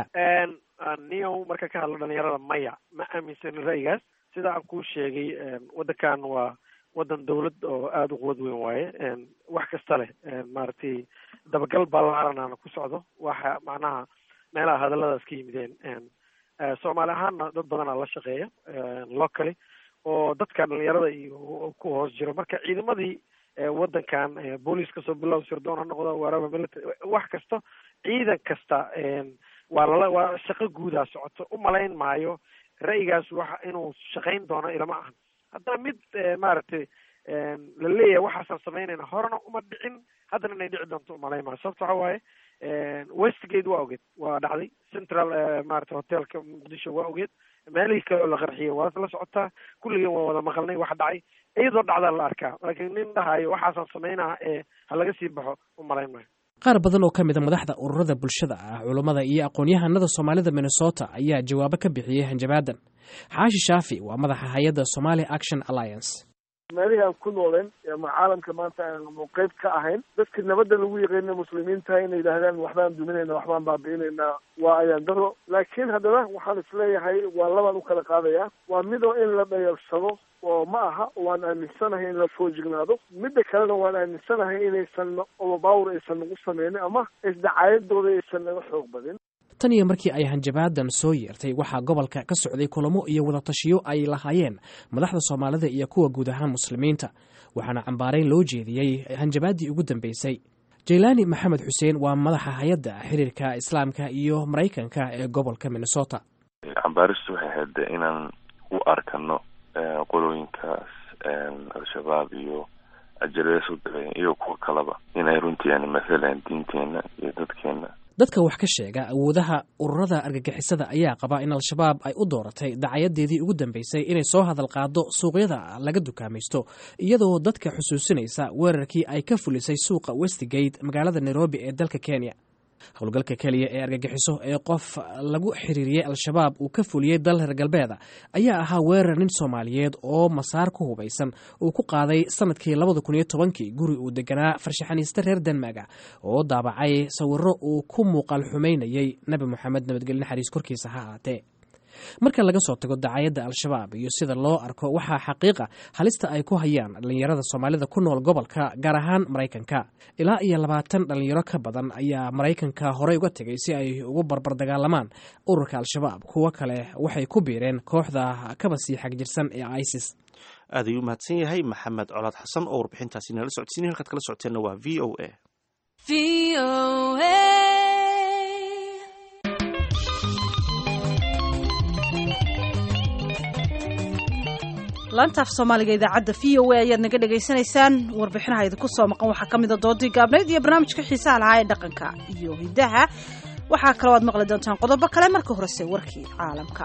[SPEAKER 10] niyow marka ka hadlo dhalinyarada maya ma aaminsanin ra'yigaas sida aan kuu sheegay waddankan waa waddan dawlad oo aada u quwad weyn waaye wax kasta leh maaragtay dabagal ballaaranaana ku socdo waxa macnaha meelaha hadalladaas ka yimideen soomaali ahaanna dad badanaa la shaqeeya locally oo dadkan dhalinyarada iyo ku hoos jiro marka ciidamadii waddankan booliis kasoo bilow sirdoon ha noqdo waraba military wax kasta ciidan kasta waa lala waa shaqo guudaa socoto umalayn maayo ra'yigaas waxa inuu shaqayn doono ilama ahan haddana mid maaragtay la leeyahay waxaasaan samaynayna horena uma dhicin haddana inay dhici doonto umalayn maayo sababto waxa waaye westgate waa ogeed waa dhacday central maarata hotelka muqdisho waa ogeed meelihii kale oo la qarxiyay waa la socotaa kulligeen waa wada maqalnay wax dhacay iyadoo dhacdaa la arkaa laakiin nin dhahayo waxaasaan samaynaa ee ha laga sii baxo umalayn maayo
[SPEAKER 8] qaar badan oo ka mid a madaxda ururada bulshada ah culummada iyo aqoon-yahanada soomaalida minnesota ayaa jawaabo ka bixiyey hanjabaadan xaashi shaafi waa madaxa hay-adda somali action alliance
[SPEAKER 11] meelihii aan ku nooleen ama caalamka maanta aanu qeyb ka ahayn dadka nabadda lagu yaqaana muslimiinta inay yidhaahdaan waxbaan duminayna waxbaan baabi'inaynaa waa ayaan daro laakiin haddana waxaan isleeyahay waa labaan u kala qaadaya waa midoo in la dhayarsado oo ma aha waan aaminsanahay in la foojignaado midda kalena waan aaminsanahay inaysan overpower aysan nagu sameynin ama isdacaayadooda aysan naga xoog badin
[SPEAKER 8] tan iyo markii ay hanjabaadan soo yeertay waxaa gobolka ka socday kulamo iyo wadatashiyo ay lahaayeen madaxda soomaalida iyo kuwa guud ahaan muslimiinta waxaana cambaarayn loo jeediyey hanjabaaddii ugu dambeysay jaylaani maxamed xuseen waa madaxa hay-adda xiriirka islaamka iyo maraykanka ee gobolka minnesota
[SPEAKER 12] cambaaristu waxay ahayd inaan u arkano qolooyinkaas al-shabaab iyo ajarees u diray iyo kuwa kaleba inay runtii yani mathalan diinteena iyo dadkeena
[SPEAKER 8] dadka wax ka sheega awoodaha ururada argagixisada ayaa qaba in al-shabaab ay u dooratay dacayadeedii ugu dambeysay inay soo hadal qaado suuqyada laga dukaamaysto iyadoo dadka xusuusinaysa weerarkii ay ka fulisay suuqa westgate magaalada nairobi ee dalka kenya howlgalka keliya ee argagixiso ee qof lagu xiriiriyey al-shabaab uu ka fuliyey dal reer galbeeda ayaa ahaa weerar nin soomaaliyeed oo masaar ku hubaysan uu ku qaaday sanadkii labada kun iyo tobankii guri uu deganaa farshaxaniiste reer denmaga oo daabacay sawiro uu ku muuqaal xumaynayey nebi moxamed nabadgelye naxariis korkiisa ha ahaatee marka laga soo tago dacayadda al-shabaab iyo sida loo arko waxaa xaqiiqa halista ay ku hayaan dhallinyarada soomaalida ku nool gobolka gaar ahaan maraykanka ilaa iyo labaatan dhallinyaro ka badan ayaa maraykanka horey uga tegay si ay ugu barbar dagaalamaan ururka al-shabaab kuwo kale waxay ku biireen kooxda kaba sii xagjirsan ee isis
[SPEAKER 1] aad ayuu mahadsan yahay maxamed colaad xasan oo warbixintaasi nala socodsiinay halkaad kala socoteenna waa v o a
[SPEAKER 2] laanta af soomaaliga idaacadda v o a ayaad naga dhagaysanaysaan warbixinaha idinku soo maqan waxaa ka mid a doodii gaabnayd iyo barnaamijka xiisaha lahaa ee dhaqanka iyo hidaha waxaa kaloo aad maqli doontaan qodobo kale marka horese warkii caalamka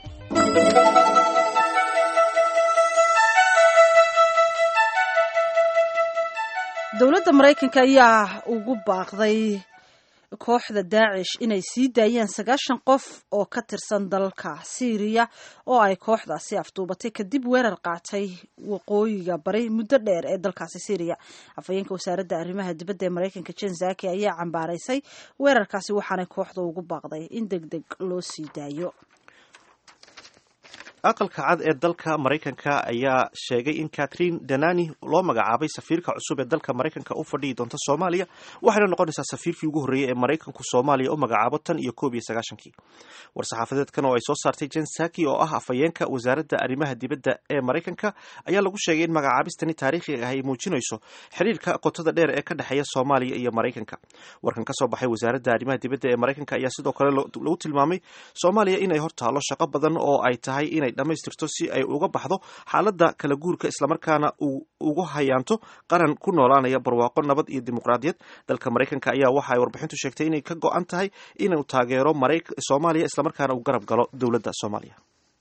[SPEAKER 2] dowladda maraykanka ayaa ugu baaqday kooxda daacish inay sii daayeen sagaashan qof oo ka tirsan dalka syriya oo ay kooxdaasi afduubatay kadib weerar qaatay waqooyiga bari muddo dheer ee dalkaasi syriya afhayeenka wasaaradda arrimaha dibadda ee maraykanka jen zaki ayaa cambaaraysay weerarkaasi waxaanay kooxda ugu baaqday in deg deg loo sii daayo
[SPEAKER 1] aqalka cad ee dalka maraykanka ayaa sheegay in catherine danani loo magacaabay safiirka cusub ee dalka maraykanka u fadhiyi doonta soomaaliya waxayna noqonaysaa safiirkii ugu horreeyey ee maraykanku soomaaliya u magacaabo tan iyo koob iyo sagaashankii war-saxaafadeedkan oo ay soo saartay jen saki oo ah afhayeenka wasaaradda arrimaha dibadda ee maraykanka ayaa lagu sheegay in magacaabistani taariikhiga ah ay muujinayso xiriirka qotada dheer ee ka dhexeeya soomaaliya iyo maraykanka warkan ka soo baxay wasaaradda arrimaha dibadda ee maraykanka ayaa sidoo kale lagu tilmaamay soomaaliya inay hortaalo shaqo badan oo ay tahay inay dhamaystirto si ay uga baxdo xaaladda kala guurka islamarkaana ugu hayaanto qaran ku noolaanaya barwaaqo nabad iyo dimuqraadiyad dalka maraykanka ayaa waxa ay warbixintu sheegtay inay ka go-an tahay inuu taageero soomaaliya islamarkaana uu garab galo dowladda soomaaliya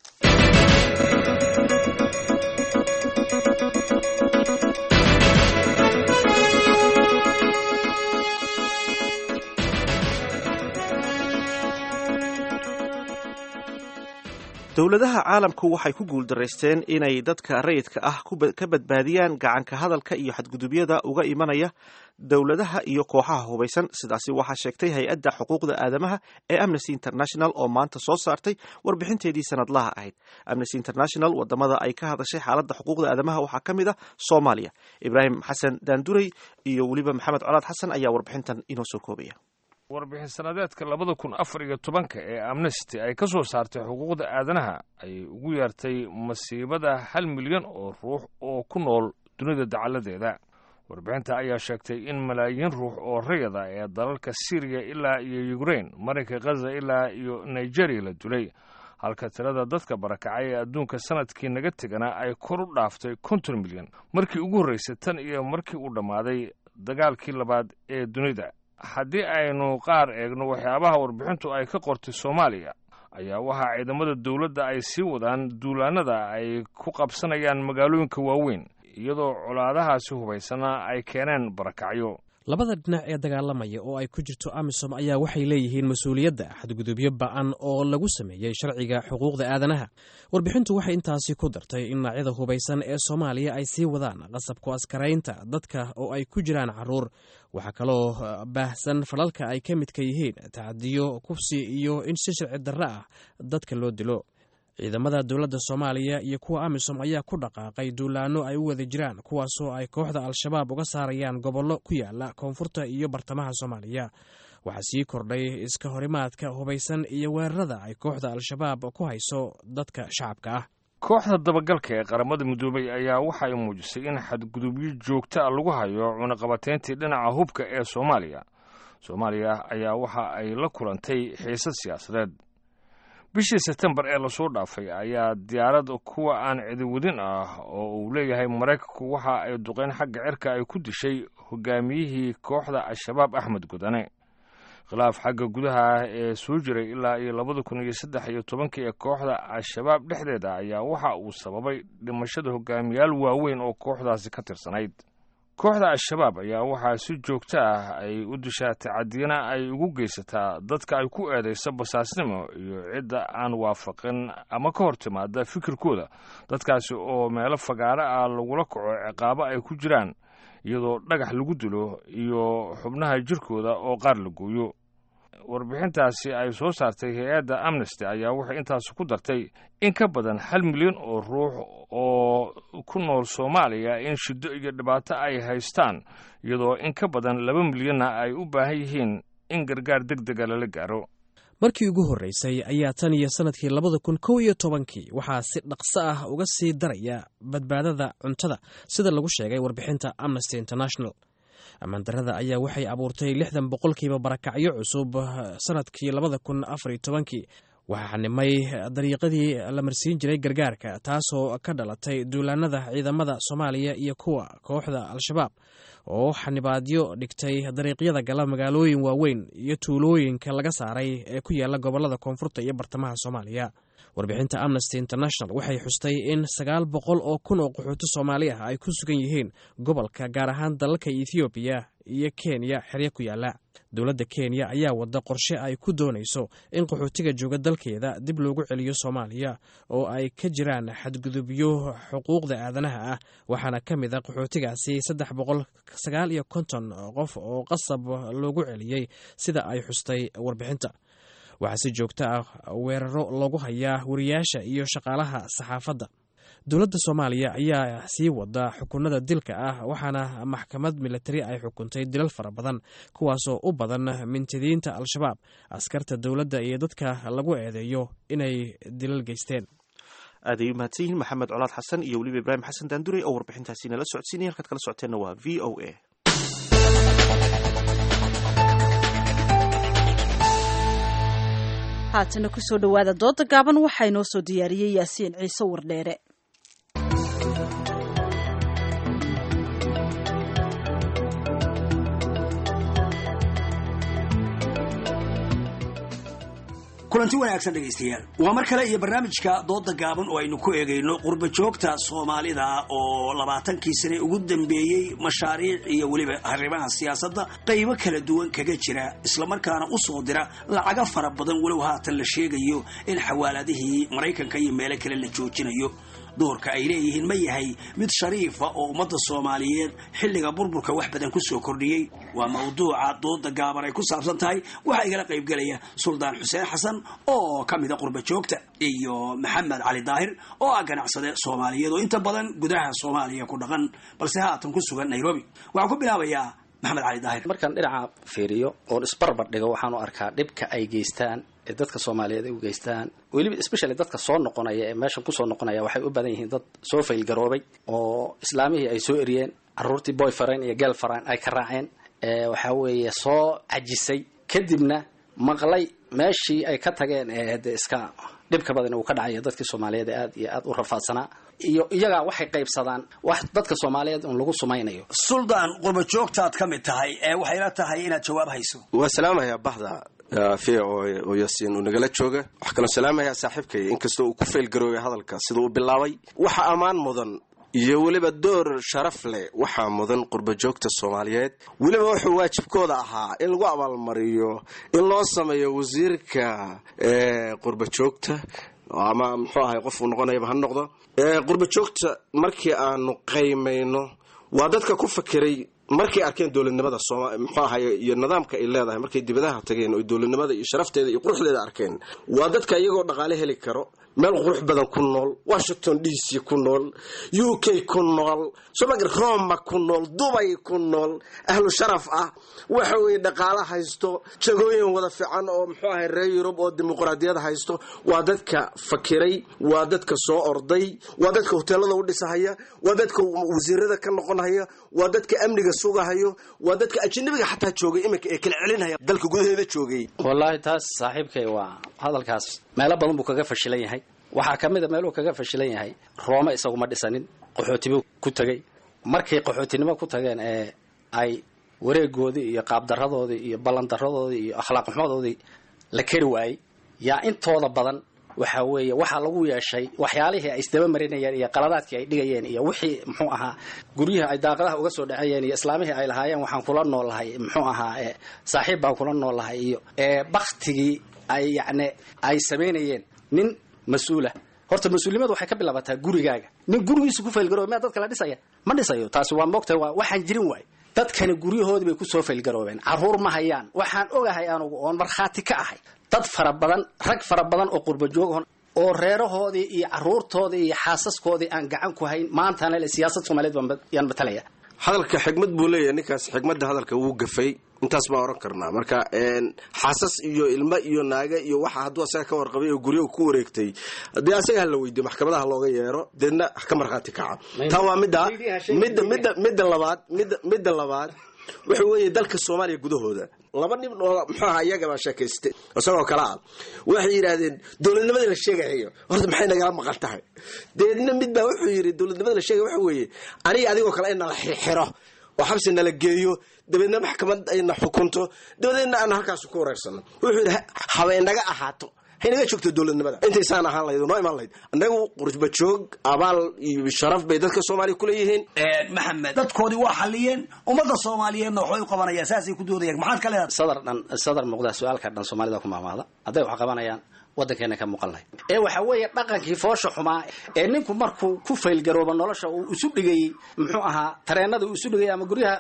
[SPEAKER 1] dowladaha caalamku waxay ku guuldaraysteen inay dadka rayidka ah ka badbaadiyaan gacanka hadalka iyo xadgudubyada uga imanaya dowladaha iyo kooxaha hubaysan sidaasi waxaa sheegtay hay-adda xuquuqda aadamaha ee amnesty international oo maanta soo saartay warbixinteedii sanadlaha ahayd amnesty international wadamada ay ka hadashay xaaladda xuquuqda aadamaha waxaa ka mid ah soomaaliya ibraahim xasan daanduray iyo weliba maxamed colaad xasan ayaa warbixintan inoo soo koobaya
[SPEAKER 13] warbixin sanadeedka labada kun afar iyo tobanka ee amnesty ay ka soo saartay xuquuqda aadanaha ayay ugu yeertay masiibada hal milyan oo ruux oo ku nool dunida dacaladeeda warbixinta ayaa sheegtay in malaayiin ruux oo rayada ee dalalka syriya ilaa iyo yukrain marinka khaza ilaa iyo nigeriya la dulay halka tirada dadka barakacay ee adduunka sanadkii naga tegana ay kor u dhaaftay konton milyan markii ugu horraysay tan iyo markii uu dhammaaday dagaalkii labaad ee dunida haddii aynu qaar eegno waxyaabaha warbixintu ay ka qortay soomaaliya ayaa waxaa ciidamada dowladda ay sii wadaan duulaanada ay ku qabsanayaan magaalooyinka waaweyn iyadoo colaadahaasi hubaysana ay keeneen barakacyo
[SPEAKER 8] labada dhinac ee dagaalamaya oo ay ku jirto amisom ayaa waxay leeyihiin mas-uuliyadda xadgudubyo ba'an oo lagu sameeyey sharciga xuquuqda aadanaha warbixintu waxay intaasi ku dartay in dhinacyada hubaysan ee soomaaliya ay sii wadaan qasabku askaraynta dadka oo ay ku jiraan caruur waxaa kaloo baahsan falalka ay ka midka yihiin tacadiyo kufsi iyo in si sharci darro ah dadka loo dilo ciidamada dowladda soomaaliya iyo kuwa amisom ayaa ku dhaqaaqay duulaanno ay u wada jiraan kuwaasoo ay kooxda al-shabaab uga saarayaan gobollo ku yaala koonfurta iyo bartamaha soomaaliya waxaa sii kordhay iska horimaadka hubaysan iyo weerarada ay kooxda al-shabaab ku hayso dadka shacabka ah
[SPEAKER 13] kooxda dabagalka ee qaramada midoobay ayaa waxa ay muujisay in xadgudubyo joogta a lagu hayo cunaqabateyntii dhinaca hubka ee soomaaliya soomaaliya ayaa waxa ay la kulantay xiisad siyaasadeed bishii sebtembar ee lasoo dhaafay ayaa diyaarad kuwa aan cidiwadin ah oo uu leeyahay maraykanku waxa ay duqeyn xagga cirka ay ku dishay hogaamiyihii kooxda al-shabaab axmed gudane khilaaf xagga gudaha ah ee soo jiray ilaa iyo labada kun iyo saddex iyo tobankii ee kooxda al-shabaab dhexdeeda ayaa waxa uu sababay dhimashada hogaamiyaal waaweyn oo kooxdaasi ka tirsanayd kooxda al-shabaab ayaa waxaa si joogto ah ay u dishaa tacadiyana ay ugu geysataa dadka ay ku eedayso basaasnimo iyo cidda aan waafaqin ama ka hor timaada fikirkooda dadkaasi oo meelo fagaaro ah lagula kaco ciqaabo ay ku jiraan iyadoo dhagax lagu dilo iyo xubnaha jirkooda oo qaar la gooyo warbixintaasi ay soo saartay hay-adda amnesty ayaa waxay intaasi ku dartay in ka badan hal milyan oo ruux oo ku nool soomaaliya in shiddo iyo dhibaato ay haystaan iyadoo in ka badan laba milyanna ay u baahan yihiin in gargaar deg dega lala gaaro
[SPEAKER 8] markii ugu horreysay ayaa tan iyo sannadkii labada kun kow iyo tobankii waxaa si dhaqso ah uga sii daraya badbaadada cuntada sida lagu sheegay warbixinta amnesty international ammaandarrada ayaa waxay abuurtay lixdan boqolkiiba barakacyo cusub sannadkii labada kun afar iyo tobankii waxaa xanimay dariiqadii la marsiin jiray gargaarka taasoo ka dhalatay duulaanada ciidamada soomaaliya iyo kuwa kooxda al-shabaab oo xanibaadyo dhigtay dariiqyada gala magaalooyin waaweyn iyo tuulooyinka laga saaray ee ku yaala gobolada koonfurta iyo bartamaha soomaaliya warbixinta amnesty international waxay xustay in sagaal boqol oo kun oo qaxooti soomaali ah ay ku sugan yihiin gobolka gaar ahaan dalalka ethoobiya iyo kenya xeryo ku yaala dowladda kenya ayaa wada qorshe ay ku doonayso in qaxootiga jooga dalkeeda dib loogu celiyo soomaaliya oo ay ka jiraan xadgudubyo xuquuqda aadanaha ah waxaana ka mid a qaxootigaasi saddex boqol sagaal iyo konton qof oo qasab loogu celiyey sida ay xustay warbixinta waxaa si joogto ah weeraro loogu hayaa wariyaasha iyo shaqaalaha saxaafadda dowladda soomaaliya ayaa sii wada xukunada dilka ah waxaana maxkamad militari ay xukuntay dilal fara badan kuwaasoo u badan mintidiinta al-shabaab askarta dowladda iyo dadka lagu eedeeyo inay dilal geysteen
[SPEAKER 1] aaday u mahadsan yihiin maxamed colaad xasan iyo weliba ibraahim xasan daandurey oo warbixintaasi nala socodsiinaya halkaad kala socoteenna waa v o a
[SPEAKER 2] haatana kusoo dhowaada dooda gaaban waxaa inoo soo diyaariyey yaasiin ciise wardheere
[SPEAKER 14] kulanti wanaagsan dhegaystayaal waa mar kale iyo barnaamijka dooda gaaban oo aynu ku eegayno qurba joogta soomaalida oo labaatankii sane ugu dambeeyey mashaariic iyo weliba arrimaha siyaasadda qaybo kala duwan kaga jira islamarkaana u soo dira lacaga fara badan walow haatan la sheegayo in xawaaladihii maraykanka iyo meelo kale la joojinayo doorka ay leeyihiin ma yahay mid shariifa oo ummadda soomaaliyeed xilliga burburka wax badan ku soo kordhiyey waa mawduuca dooda gaaban ay ku saabsan tahay waxaa igala qaybgelaya suldaan xuseen xasan oo ka mida qurba joogta iyo maxamed cali daahir oo ah ganacsade soomaaliyeed oo inta badan gudaha soomaaliya ku dhaqan balse haatan ku sugan nairobi waxaan ku bilaabayaa maxamed cali daahir
[SPEAKER 15] markaan dhinaca fiiriyo oon isbarbar dhigo waxaan u arkaa dhibka ay geystaan ee dadka soomaaliyeed ay u geystaan weliba especially dadka soo noqonaya ee meeshan kusoo noqonaya waxay u badan yihiin dad soo faylgaroobay oo islaamihii ay soo eriyeen caruurtii boyfriend iyo girlfriend ay ka raaceen waxaa weeye soo cajisay kadibna maqlay meeshii ay ka tageen ee de iska dhibka badan uu ka dhacayo dadkii soomaaliyeed ee aad iyo aad u rafaadsanaa iyo iyagaa waxay qaybsadaan wax dadka soomaaliyeed un lagu sumaynayo
[SPEAKER 14] suldaan qurba joogtaad ka mid tahay ee waxayla tahay inaad jawaab hayso
[SPEAKER 16] waa salaamayaa bahda v oo yaasiin uu nagala jooga waxaa kaloo salaamayaa saaxiibkay inkastoo uu ku feelgaroobay hadalka sida uu bilaabay waxa ammaan mudan iyo weliba door sharaf leh waxaa mudan qurba joogta soomaaliyeed weliba wuxuu waajibkooda ahaa in lagu abaalmariyo in loo sameeyo wasiirka qurba joogta ama muxuu ahay qofuu noqonayaba ha noqdo qurba joogta markii aanu qaymayno waa dadka ku fakeray markay arkeen dowladnimada muxuu ahay iyo nidaamka ay leedahay markay dibadaha tageen oo dowladnimada iyo sharafteeda iyo quruxdeeda arkeen waa dadka iyagoo dhaqaale heli karo meel qurux badan ku nool washington d c ku nool u k ku nool somag roma ku nool dubay ku nool ahlu sharaf ah waxa weye dhaqaale haysto jagooyin wada fiican oo muxuu ahay reer yurub oo dimuqraadiyad haysto waa dadka fakiray waa dadka soo orday waa dadka hoteelada u dhisahaya waa dadka wasiirada ka noqonhaya waa dadka amniga sugahayo waa dadka ajnabiga xataa joogay iminka ee kala celinhaya dalka gudaheeda joogay
[SPEAKER 15] wallaahi taas saaxiibkay waa hadalkaas meelo badan buu kaga fashilan yahay waxaa ka mid a meeluu kaga fashilan yahay roome isaguma dhisanin qaxootibuu ku tegey markay qaxootinimo ku tageen ee ay wareegoodii iyo qaabdaradoodii iyo ballandaradoodii iyo akhlaaq xumadoodii la keri waayey yaa intooda badan waxa weeye waxaa lagu yeeshay waxyaalihii ay isdaba marinayeen iyo qaladaadkii ay dhigayeen iyo wixii muxuu ahaa guryaha ay daaqadaha uga soo dhacayeen iyo islaamihii ay lahaayeen waxaan kula noolahay muxuu ahaa e saaxiib baan kula noolahay iyo ee baktigii ay yacni ay samaynayeen nin mas-uula horta mas-uulnimadu waxay ka bilaabataa gurigaaga nin gurigiisa ku faylgarooba miyaa dadka la dhisaya ma dhisayo taasi waa moogtahay waa waxaan jirin waay dadkani guryahoodii bay kusoo faylgaroobeen carruur ma hayaan waxaan ogahay anugu oon markhaati ka ahay dad fara badan rag fara badan oo qurba joogahon oo reerahoodii iyo carruurtoodii iyo xaasaskoodii aan gacan ku hayn maantana le siyaasad soomaaliyeed baan yaan matalaya
[SPEAKER 16] hadalka xigmad buu leeyahay ninkaas xigmadda hadalka wuu gafay intaas baan oran karnaa marka xaasas iyo ilmo iyo naaga iyo waxa hadduu asaga ka warqabay oo guryaha ku wareegtay dee asaga hala weydiyo maxkamadaha looga yeero deedna ka markhaati kaca taa waa midda midda midda midda labaad midda midda labaad waxa weeye dalka soomaaliya gudahooda laba nin oo muxuu ahaa iyagabaa sheekaystay isagoo kale ah waxay yidhaahdeen dowladnimadii la sheegayo horta maxay nagala maqan tahay deedna mid baa wuxuu yidhi dowladnimadii la sheegay waxa weeye aniga adigoo kale in nala xirxiro oo xabsi nala geeyo dabeedna maxkamad ayna xukunto dabadeedna aan halkaas ku wareersano wuxuu yidhi habeenaga ahaato haynaga joogto dowladnimada intaysaan ahaan lahayd oo noo imaan lahayd annagu qurba joog abaal iyo sharaf bay dadka soomaaliya kuleeyihiin
[SPEAKER 14] maxamed dadkoodii waa xaliyeen ummadda soomaaliyeedna waxbay u qabanayaan saasay ku doodayaan maxaad ka leedahay
[SPEAKER 15] sadar dhan sadar muuqda su-aalka dhan soomaalida ku maamaada hadday wax qabanayaan waddankeena ka muuqan lahay ee waxa weeye dhaqankii foosha xumaa ee ninku markuu ku faylgarooba nolosha uu isu dhigayey muxuu ahaa tareenada uu isu dhigayay ama guryaha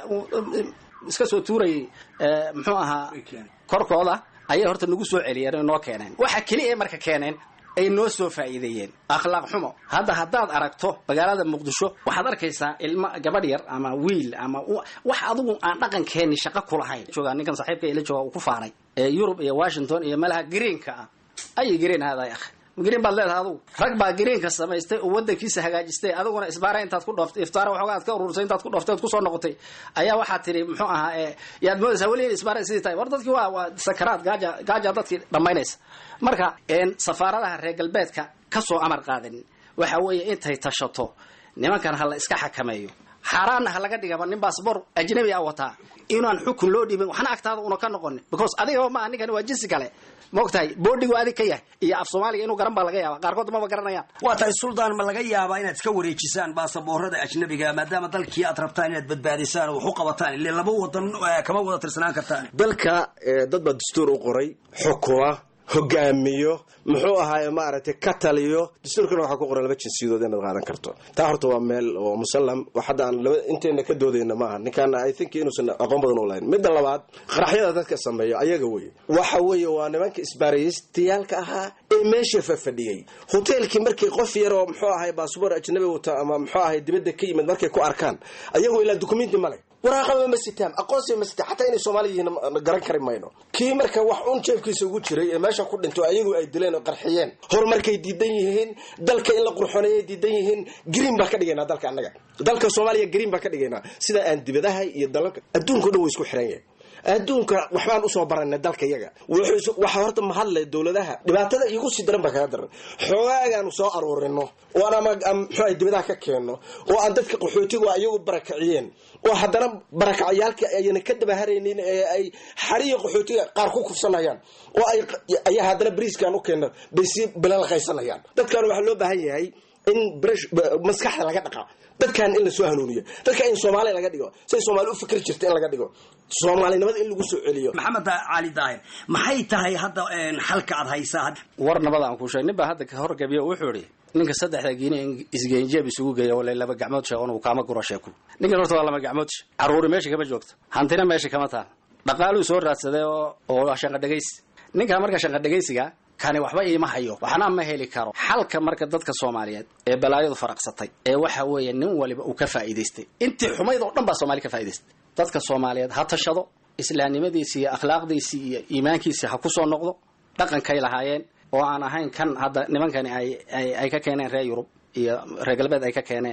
[SPEAKER 15] iska soo tuurayay muxuu ahaa korkooda ayay horta nagu soo celiyeen oo noo keeneen waxa keliya marka keeneen ay noo soo faa'iideeyeen akhlaaq xumo hadda haddaad aragto magaalada muqdisho waxaad arkaysaa ilmo gabadh yar ama wiil ama wax adigu aan dhaqankeenni shaqo kulahayn joogaa ninkan saaxiibka ila jooga uu ku faanay ee yurub iyo washington iyo meelaha greenka ah ayay green haaday akh green baad leedahay adugu rag baa greenka samaystay oo wadankiisa hagaajistay adiguna isbaara intaad ku dhooftay iftaara waxoogaa aad ka urursay intaad ku dhooftay ood kusoo noqotay ayaa waxaad tiri muxuu ahaa ee yaad moodaysaa weligeed isbaara sidii tahay war dadkii waa waa sakaraad gaaja gaaja dadkii dhammaynaysa marka safaaradaha reer galbeedka ka soo amar qaadanin waxa weeye intay tashato nimankan ha la iska xakameeyo xaaraanna ha laga dhigaba nin baasbor ajnabi a wataa inaan xukun loo dhiibin waxna agtaada una ka noqonin because adigaba maaha ninkani waa jinsi kale maogtahay boodhigu adig ka yahay iyo af soomaaliga inuu garan baa laga yaaba qaarkood maba garanayaan
[SPEAKER 14] waa tahay suldaan ma laga yaabaa inaad iska wareejisaan baasaboorada ajnabiga maadaama dalkii aad rabtaan inaad badbaadisaan oo wax u qabataan ile laba wadan kama wada tirsanaan kartaan
[SPEAKER 16] dalka dad baa dastuur u qoray xukuma hogaamiyo muxuu ahaaye maaragtay ka taliyo dastuurkana waxaa ku qoran laba jinsiyadood inaad qaadan karto taa horta waa meel oo musallam wax hadda aan laba inteena ka doodayna maaha ninkaan i think inuusan aqoon badan u lahayn midda labaad qaraxyada dadka sameeya ayaga weye waxa weeye waa nimanka isbaaraystayaalka ahaa ee meesha fafadhiyey hoteelkii markii qof yar oo muxuu ahay baasboor ajnabi wata ama muxuu ahay dibadda ka yimid markay ku arkaan ayagoo ilaa dukumenti male waraaqaba ma sitaan aqoonsiba ma sitaan xataa inay soomaaliya yihiin garan kari mayno kii marka wax un jeefkiisa ugu jiray ee meesha ku dhinto ayagu ay dileen oo qarxiyeen horumarkay diidan yihiin dalka in la qurxoneeyay diidan yihiin green baa ka dhigaynaa dalka annaga dalka soomaaliya green baa ka dhigaynaa sida aan dibadaha iyo dalalka adduunka o dhan way isku xiran yahay adduunka waxbaan usoo baranay dalka yaga waxaa horta mahadle dowladaha dhibaatada igu sii daran baa kaga daran xoogaagaanu soo aruurino oo aan ama mxua dibadaha ka keenno oo aan dadka qaxootigu ayagu barakaciyeen oo haddana barakacyaalka ayna ka dabaharaynin ee ay xariya qaxootiga qaar ku kufsanayaan oo ay ayaa haddana bariiskaan u keenno bay si bilalqaysanayaan dadkan waxaa loo baahan yahay in maskaxda laga dhaqa dadkan in lasoo hanuuniyo dadka in soomaaliya laga dhigo say soomaali u fikri jirta in laga dhigo soomaalinimada in lagu soo celiyo
[SPEAKER 14] maxamed cali daahir maxay tahay hadda xalka aad haysaa
[SPEAKER 15] war nabada aan ku sheeg nin baa hadda ka horgabiyo wuxuu idhi ninka saddexda giine isgeenjeeb isugu geeya wala laba gacmood sheeg unu kaama guro sheeku ninkan horta waa laba gacmood caruuri meesha kama joogto hantina meesha kama taal dhaqaaluu soo raadsaday oo oo shanqadhegaysi ninka marka shanqadhegaysiga kani waxba iima hayo waxna ma heli karo xalka marka dadka soomaaliyeed ee balaayadu faraqsatay ee waxa weeye nin waliba uu ka faa'iidaystay intii xumayd oo dhan baa soomaali ka faa'idaystay dadka soomaaliyeed ha tashado islaamnimadiisi iyo akhlaaqdiisii iyo iimaankiisii ha kusoo noqdo dhaqankay lahaayeen oo aan ahayn kan hadda nimankani ay ay ay ka keeneen reer yurub iyo reer galbeed ay ka keeneen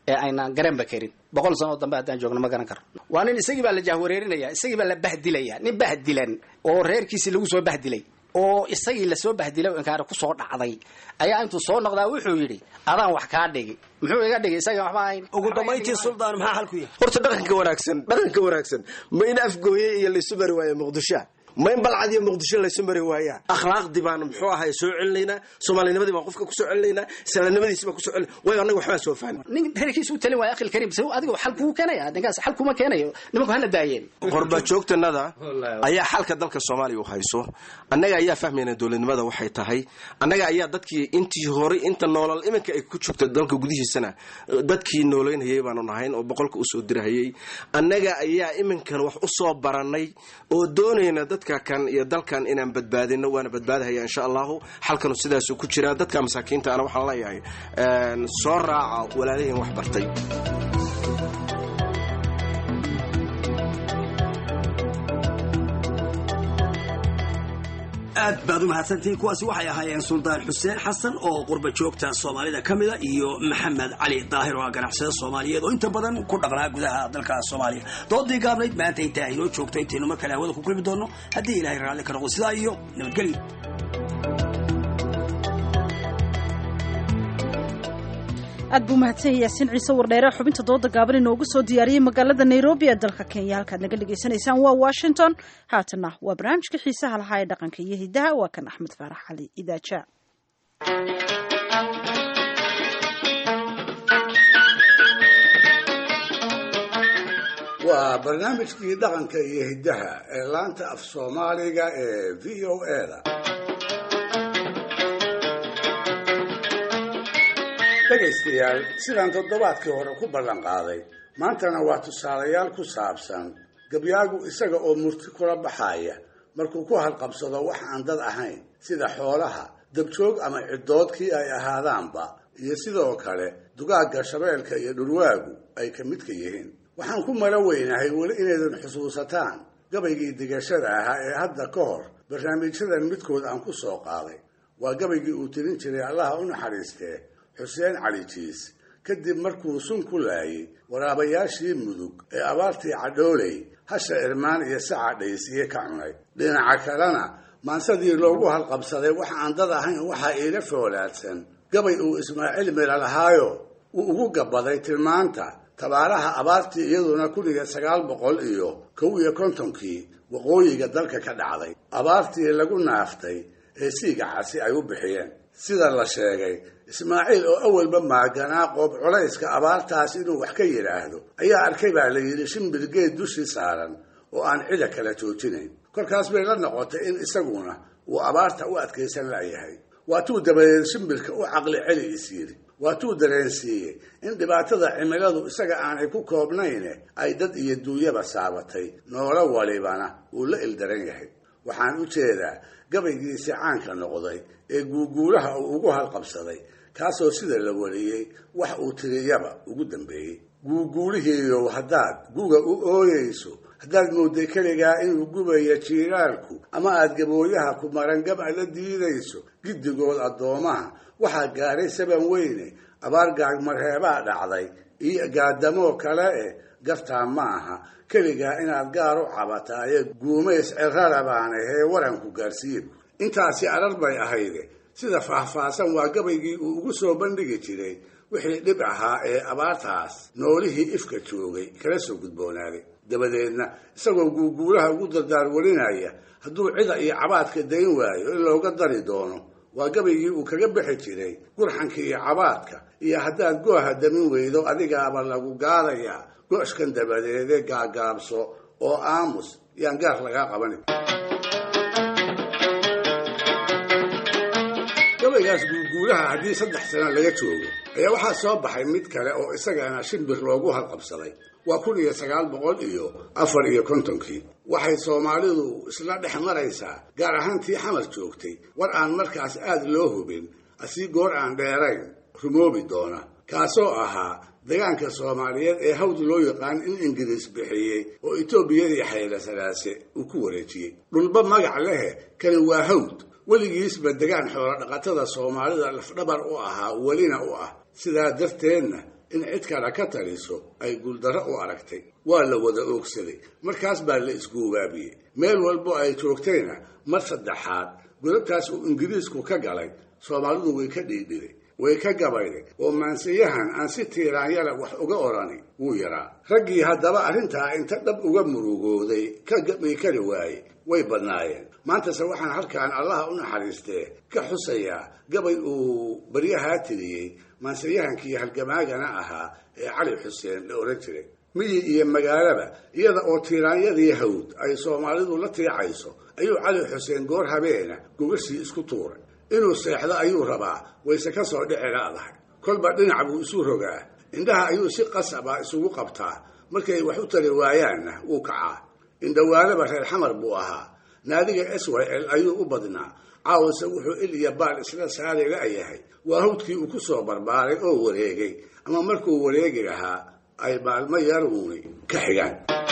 [SPEAKER 15] ee aynaan garanba karin boqol sanoo dambe haddaan joogno ma garan karo waa nin isagii baa la jahwareerinaya isagii baa la bahdilaya nin bahdilan oo reerkiisii lagu soo bahdilay oo isagii lasoo bahdilay oo inkaari kusoo dhacday ayaa intuu soo noqdaa wuxuu yidhi adaan wax kaa dhigi muxuu iga dhigay isaga waxba ahayn
[SPEAKER 14] ugu dambayntii suldaan maxaa xalku yahay
[SPEAKER 16] horta dhaqanka wanaagsan dhaqanka wanaagsan ma in afgooye iyo laysu mari waayo muqdishoa ma in balcad iyo muqdisho laysu mari waayaa akhlaaqdii baan muxuu ahay soo celinaynaa soomaalinimadii baan qofka kusoo celinaynaa islaamnimadiisi baan kusoo celin waayo annaga waxbaan soo fahmi
[SPEAKER 15] nin reerkiisa u talin waayo akhil kariim se adiga xal kuu keenaya ninkaas xal kuma keenayo nimanku hana daayeen
[SPEAKER 16] qorba joogtanada ayaa xalka dalka soomaaliya u hayso annaga ayaa fahmayna dowladnimada waxay tahay annaga ayaa dadkii intii hore inta noolal iminka ay ku joogta dalka gudihiisana dadkii noolaynhayay baanu nahayn oo boqolka usoo dirahayay annaga ayaa iminkan wax usoo baranay oo doonayna dadka kan iyo dalkan inaan badbaadino waana badbaadahaya insha allahu xalkanu sidaasuu ku jiraa dadka masaakiinta ana waxaan leeyahay soo raaca walaalihiin wax bartay
[SPEAKER 14] aad baad u mahadsantihiin kuwaasi waxay ahaayeen suldaan xuseen xasan oo qurba joogta soomaalida ka mida iyo maxamed cali daahir oo ah ganacsada soomaaliyeed oo inta badan ku dhaqnaa gudaha dalka soomaaliya doodii gaabnayd maanta intaa inoo joogto intaynu mar kale hawada ku kulmi doonno haddii ilaahay raalli ka noqo sidaa iyo nabadgelyo
[SPEAKER 2] aad buu mahadsan yaasiin ciise wardheere xubinta dooda gaaban inoogu soo diyaariyey magaalada nairobi ee dalka kenya halkaad naga dhagaysanaysaan waa washington haatana waa barnaamijka xiisaha lahaa ee dhaqanka iyo hidaha waa kan axmed faarax cali idaaja
[SPEAKER 4] waa barnaamijkii dhaqanka iyo hiddaha ee laanta af soomaaliga ee v o eda dhegaystayaal sidaan toddobaadkii hore ku ballan qaaday maantana waa tusaalayaal ku saabsan gabyaagu isaga oo murti kula baxaya markuu ku halqabsado wax aan dad ahayn sida xoolaha dabjoog ama ciddoodkii ay ahaadaanba iyo sidoo kale dugaagga shabeelka iyo dhurwaagu ay ka midka yihiin waxaan ku mala weynahay weli inaydan xusuusataan gabaygii digashada ahaa ee hadda ka hor barnaamijyadan midkood aan ku soo qaaday waa gabaygii uu tirin jiray allaha u naxariistee xuseen cali jiis kadib markuu sun ku laayay waraabayaashii mudug ee abaartii cadhooley hasha irmaan iyo saca dhaysiye ka cunay dhinaca kalena maansadii loogu halqabsaday wax aan dad ahayn waxaa iiga foolaadsan gabay uu ismaaciil mira lahaayo uu ugu gabaday tilmaanta tabaaraha abaartii iyaduna kun iyo sagaal boqol iyo kow iyo kontonkii waqooyiga dalka ka dhacday abaartii lagu naaftay ee siiga casi ay u bixiyeen sida la sheegay ismaaciil oo awalba maaganaa qoob culayska abaartaas inuu wax ka yidhaahdo ayaa arkay baa la yidhi shimbir geed dushii saaran oo aan cida kala joojinayn kolkaas bay la noqotay in isaguna uu abaarta u adkaysan la'yahay waatuu dabadeed shimbirka u caqli celi is yidhi waatuu dareensiiyey in dhibaatada cimiladu isaga aanay ku koobnayne ay dad iyo duunyaba saabatay noolo walibana uu la ildaran yahay waxaan u jeedaa gabaygiisii caanka noqday ee guuguulaha uu ugu halqabsaday kaasoo sida la wariyey wax uu tiriyaba ugu dambeeyey guuguulihiiyow haddaad guga u ooyeyso haddaad moodday keligaa inuu gubayo jiiraalku ama aad gabooyaha ku maran gab'a la diidayso giddigood addoomaha waxaa gaadhay saban weyne abaar gaagmarheebaa dhacday iyo gaadamoo kale eh gartaa ma aha keligaa inaad gaar u cabataaye guumays cirara baana hee waranku gaarsiiye intaasi arar bay ahayde sida faahfaahsan waa gabaygii uu ugu soo bandhigi jiray wixii dhib ahaa ee abaartaas noolihii ifka joogay kala soo gudboonaaday dabadeedna isagoo guuguulaha ugu dardaar warinaya hadduu cida iyo cabaadka dayn waayo in looga dari doono waa gabaygii uu kaga bixi jiray gurxanka iyo cabaadka iyo haddaad gooha damin weydo adigaaba lagu gaadayaa go-shkan dabadeede gaagaabso oo aamus yaan gaar lagaa qabanin gabaygaas guuguulaha haddii saddex sano laga joogo ayaa waxaa soo baxay mid kale oo isagana shimbir loogu halqabsaday waa kun iyo sagaal boqol iyo afar iyo kontonkii waxay soomaalidu isla dhex maraysaa gaar ahaan tii xamar joogtay war aan markaas aad loo hubin asii goor aan dheerayn rumoobi doona kaasoo ahaa degaanka soomaaliyeed ee hawd loo yaqaan in ingiriis bixiyey oo etoobiyadii xayla salaase uu ku wareejiyey dhulba magac lehe kani waa hawd weligiisba degaan xoolo dhaqatada soomaalida lafdhabar u ahaa welina u ah sidaa darteedna in cid kale ka taliso ay guuldarro u aragtay waa la wada oogsaday markaas baa la isguubaabiyey meel walbo ay joogtayna mar saddexaad godabtaas uu ingiriisku ka galay soomaalidu way ka dhiidhiday way ka gabayday oo maansiyahan aan si tiiraanyala wax uga odhani wuu yaraa raggii haddaba arrintaa inta dhab uga murugooday ka gabi kari waaye way badnaayeen maantase waxaan halkaan allaha u naxariistee ka xusayaa gabay uu baryahaa tiriyey maansiyahankii halgamaagana ahaa ee cali xuseen la odhan jiray miyi iyo magaalaba iyada oo tiiraanyadii hawd ay soomaalidu la tiicayso ayuu cali xuseen goor habeena gogashii isku tuuray inuu seexdo ayuu rabaa wayse ka soo dhici laadahay kolba dhinac buu isu rogaa indhaha ayuu si qasaba isugu qabtaa markay wax u tari waayaanna wuu kacaa indhawaalaba reer xamar buu ahaa naadiga s y l ayuu u badnaa caawase wuxuu il iyo baal isla saari la'yahay waa hawdkii uu ku soo barbaaray oo wareegay ama markuu wareegi lahaa ay maalmo yaruuni ka xigaan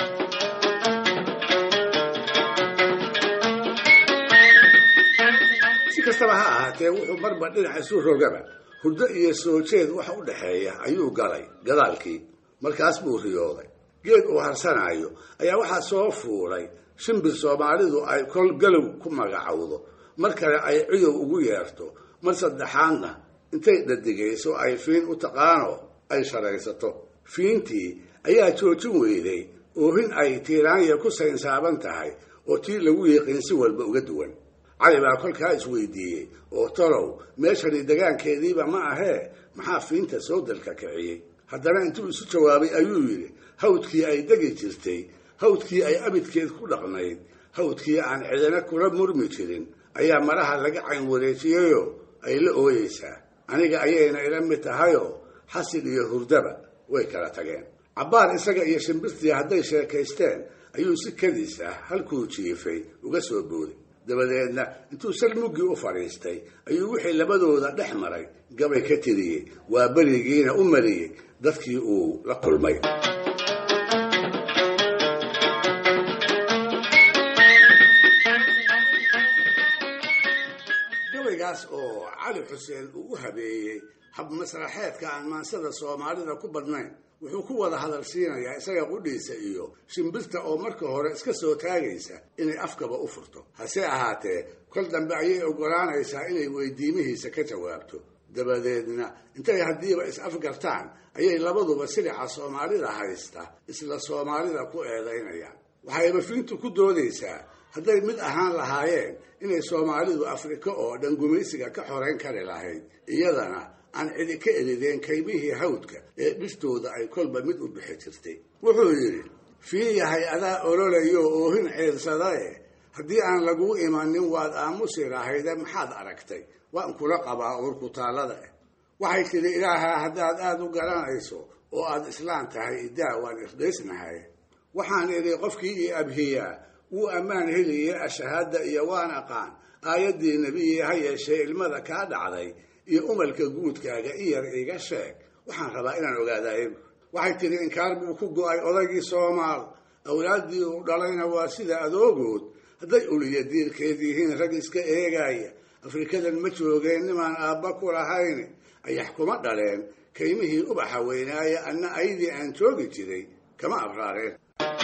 [SPEAKER 4] si kastaba ha ahaatee wuxuu marba dhinac isu rogaba hurdo iyo soo jeed waxa u dhexeeya ayuu galay gadaalkii markaas buu riyooday geed uu harsanaayo ayaa waxaa soo fuulay shimbir soomaalidu ay kol galow ku magacowdo mar kale ay cidow ugu yeerto mar saddexaadna intay dhadigayso ay fiin u taqaano ay sharaysato fiintii ayaa joojin weyday oohin ay tiiraanya ku saynsaaban tahay oo tii lagu yiqiin si walba uga duwan cali baa kolkaa isweydiiyey oo tolow meeshani degaankeediiba ma ahee maxaa fiinta soo dalka kiciyey haddana intuu isu jawaabay ayuu yidhi hawdkii ay degi jirtay hawdkii ay abidkeed ku dhaqnayd hawdkii aan cidina kula murmi jirin ayaa maraha laga cayn wareejiyeyoo ay la ooyeysaa aniga ayayna ila mid tahayoo xasil iyo hurdaba way kala tageen cabbaar isaga iyo shimbirtii hadday sheekaysteen ayuu si kadiis ah halkuu jiifay uga soo booday dabadeedna intuu sal muggii u fadhiistay ayuu wixii labadooda dhex maray gabay ka tiriyey waa berigiina u mariyey dadkii uu la kulmay gabaygaas oo cali xuseen uu u habeeyey hab masraxeedka aan maansada soomaalida ku badnayn wuxuu ku wada hadal siinayaa isaga qudhiisa iyo shimbirta oo marka hore iska soo taagaysa inay afkaba u furto hase ahaatee kol dambe ayay oggolaanaysaa inay weydiimihiisa ka jawaabto dabadeedna intay haddiiba is afgartaan ayay labaduba silica soomaalida haysta isla soomaalida ku eedaynayaan waxayba fiintu ku doodaysaa hadday mid ahaan lahaayeen inay soomaalidu afrika oo dhan gumaysiga ka xorayn kari lahayd iyadana aan cidi ka erideen kaymihii hawdka ee dhirtooda ay kolba mid u bixi jirtay wuxuu yidhi fii yahay adaa ololayo oohin ciirsadae haddii aan laguu imanin waad aamusi lahayde maxaad aragtay waan kula qabaa uurkutaallada ah waxay tidhi ilaahaa haddaad aada u garanayso oo aad islaan tahay idaa waan irdhaysnahay waxaan idhi qofkii ii abhiyaa wuu ammaan heliye ashahaada iyo waan aqaan aayaddii nebiyi ha yeeshee ilmada kaa dhacday iyo umalka guudkaaga i yar iga sheeg waxaan rabaa inaan ogaadaye waxay tidhi inkaar buu ku go-ay odaygii soomaal awlaaddii uu dhalayna waa sida adoogood hadday uliya diirkeed yihiin rag iska eegaaya afrikadan ma joogeen nimaan aabba ku lahayn ayax kuma dhaleen kaymihii ubaxa weynaaya anna aydii aan joogi jiray kama abraareen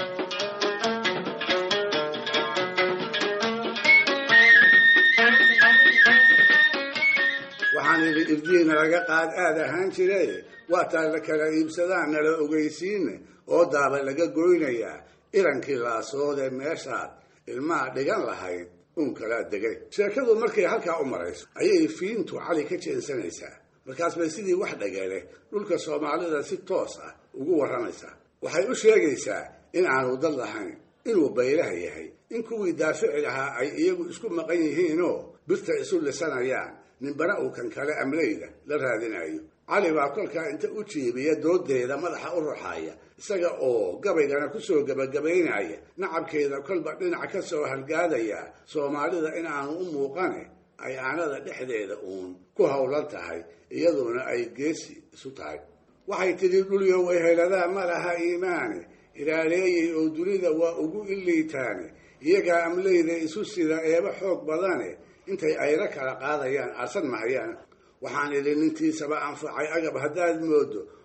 [SPEAKER 4] waxaan idhi irdiina laga qaad aad ahaan jire waataa la kala iibsadaan nala ogeysiine oo daaba laga goynayaa irankii laasoodee meeshaad ilmaha dhigan lahayd uun kalaa degay sheekadu markay halkaa u marayso ayay fiintu cali ka jeensanaysaa markaas bay sidii wax dhagale dhulka soomaalida si toos ah ugu warramaysaa waxay u sheegaysaa in aanu dad lahayn inuu baylaha yahay in kuwii daafici lahaa ay iyagu isku maqan yihiinoo birta isu lisanayaan ninbana uu kan kale amleyda la raadinayo cali baa kolkaa inta u jiibiya doodeeda madaxa u ruxaya isaga oo gabaygana kusoo gebagabaynaya nacabkeeda kolba dhinac ka soo halgaadaya soomaalida in aanu u muuqane ay aanada dhexdeeda uun ku howlan tahay iyaduna ay geesi isu tahay waxay tidhi dhulyo wayheladaa ma laha iimaane ilaaleeyay oo dunida waa ugu iliitaane iyagaa amleyda isu sida eeba xoog badane intay ayla kala qaadayaan arsan mahayaan waxaan idhi nintiisaba anfacay agab haddaad moodo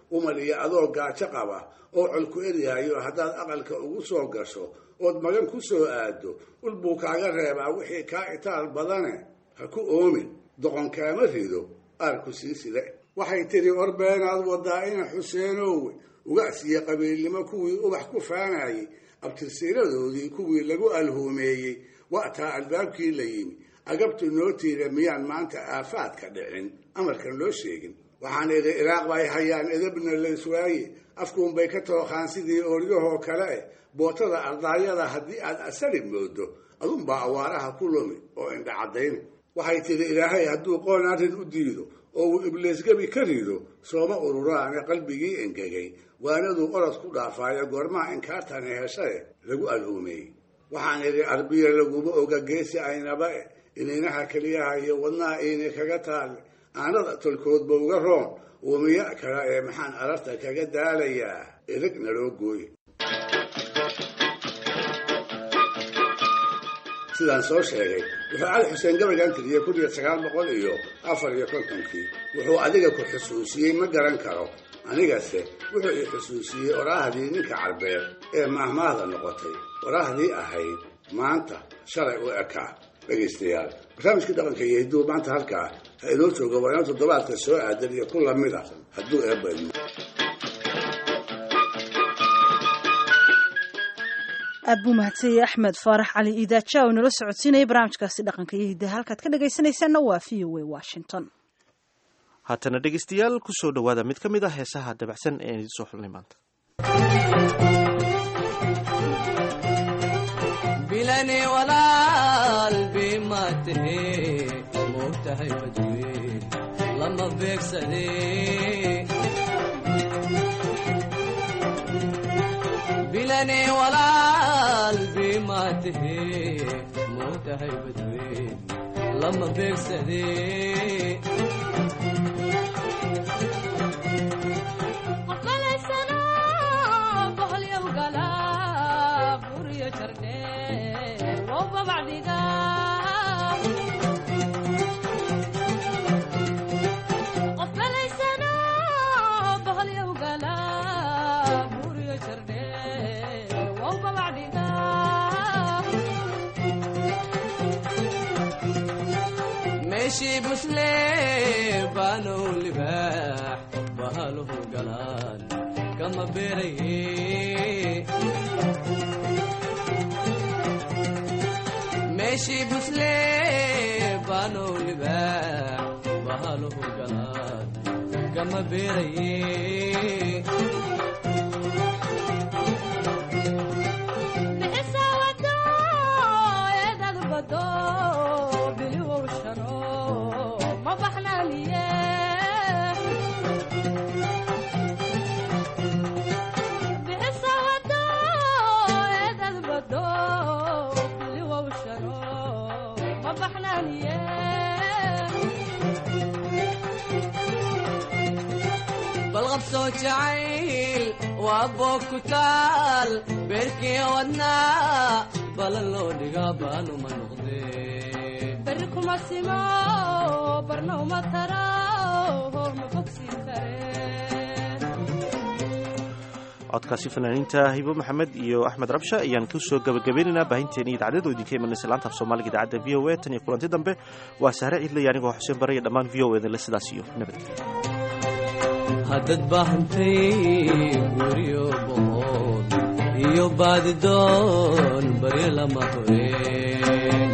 [SPEAKER 4] umar iyo adoo gaajo qaba oo colku eryahayo haddaad aqalka ugu soo gasho ood magan ku soo aado ul buu kaaga reebaa wixii kaa itaal badane ha ku oomin doqon kaama rido aarku sii side waxay tidhi orbeenaad wadaa ina xuseenowe ugacsiyo qabiilnimo kuwii ubax ku faanayey abtirsiiradoodii kuwii lagu alhuumeeyey wa'taa albaabkii la yimi agabtu noo tiira miyaan maanta aafaadka dhicin amarkan loo sheegin waxaan idhi iraaq bay hayaan edabna layswaaye afkuunbay ka tooqaan sidii ooryahoo kale eh bootada ardaayada haddii aad asari moodo adunbaa awaaraha ku lumi oo indha caddayna waxay tidhi ilaahay hadduu qoon arrin u diido oo uu ibliisgebi ka rido sooma ururaane qalbigii engegay waanaduu orod ku dhaafaayo goormaha inkaartani heshae lagu alhuumeeyey waxaan idhi arbiya laguma oga geesi aynaba eh ininaha keliyaha iyo wadnaha iini kaga taale aanada tolkoodba uga roon uumiya kale ee maxaan ararta kaga daalayaa irig naloo gooye sidaan soo sheegay wuxuu cali xuseen gabaygan tiriyey kun iyo sagaal boqol iyo afar iyo kontonkii wuxuu adiga ku xusuusiyey ma garan karo anigase wuxuu i xusuusiyey oraahdii ninka carbeed ee maahmaahda noqotay oraahdii ahayd maanta shalay u ekaa dhegaystayaal barnaamijkii dhaqanka iyo hidduu maanta halkaa ha inoo jooga waa inoo toddobaadka soo aadan iyo ku lamid ah hadduu eebba idmo
[SPEAKER 2] aad buu mahadsanyay axmed faarax cali iidaaja oo inala socodsiinaya barnaamijkaasi dhaqanka iyo hiddaha halkaad ka dhagaysanaysaanna waa v o a washington
[SPEAKER 1] haatana dhegaystayaal ku soo dhowaada mid ka mid ah heesaha dabacsan ee idin soo xulnay maanta
[SPEAKER 17] bilani walaal bima tahe moogtahay badweyn lama beegsade bilani walaal bima tahe moogtahay badweyn lama beegsade meeshii busle baanow libaax bahaluhu galaan kama beeraye meeshii busle baanow libaax bahaluhu galaan kama beeraye balqabsoo jacayl waa boog ku taal beerkii wadnaa balan loo dhigaa baanuma noqdee
[SPEAKER 18] beri kuma simo barna uma taro ma bogsiin kareen
[SPEAKER 1] codkaasi fanaaniinta hibo maxamed iyo axmed rabsha ayaan ku soo gabagabeynaynaa baahinteeni idaacadada oo idinka imanaysa laanta af soomaaliga idaacadda v o a tan iyo kulanti dambe waa sahre ciidlaya anigoo xuseen bare iyo dhammaan v o edinle sidaas iyo nabadgelya
[SPEAKER 17] haddad baahantay guryo boqod iyo baadidoon baryo lama horeen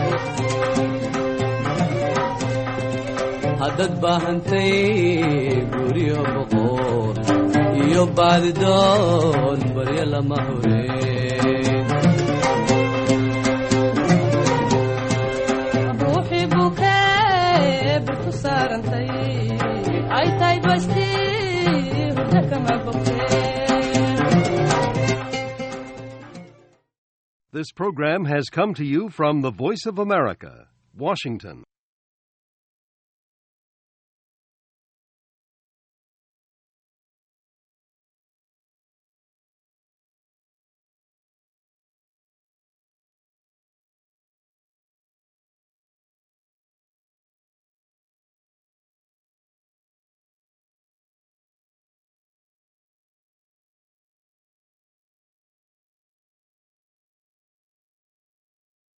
[SPEAKER 17] haddad baahantay guryo boqod iyo baadidoon baryo lama horeen
[SPEAKER 18] ruuxii bukee birku saarantay ay tahay basti hurda kama bogteen
[SPEAKER 19] This program has come to you from the Voice of America, Washington.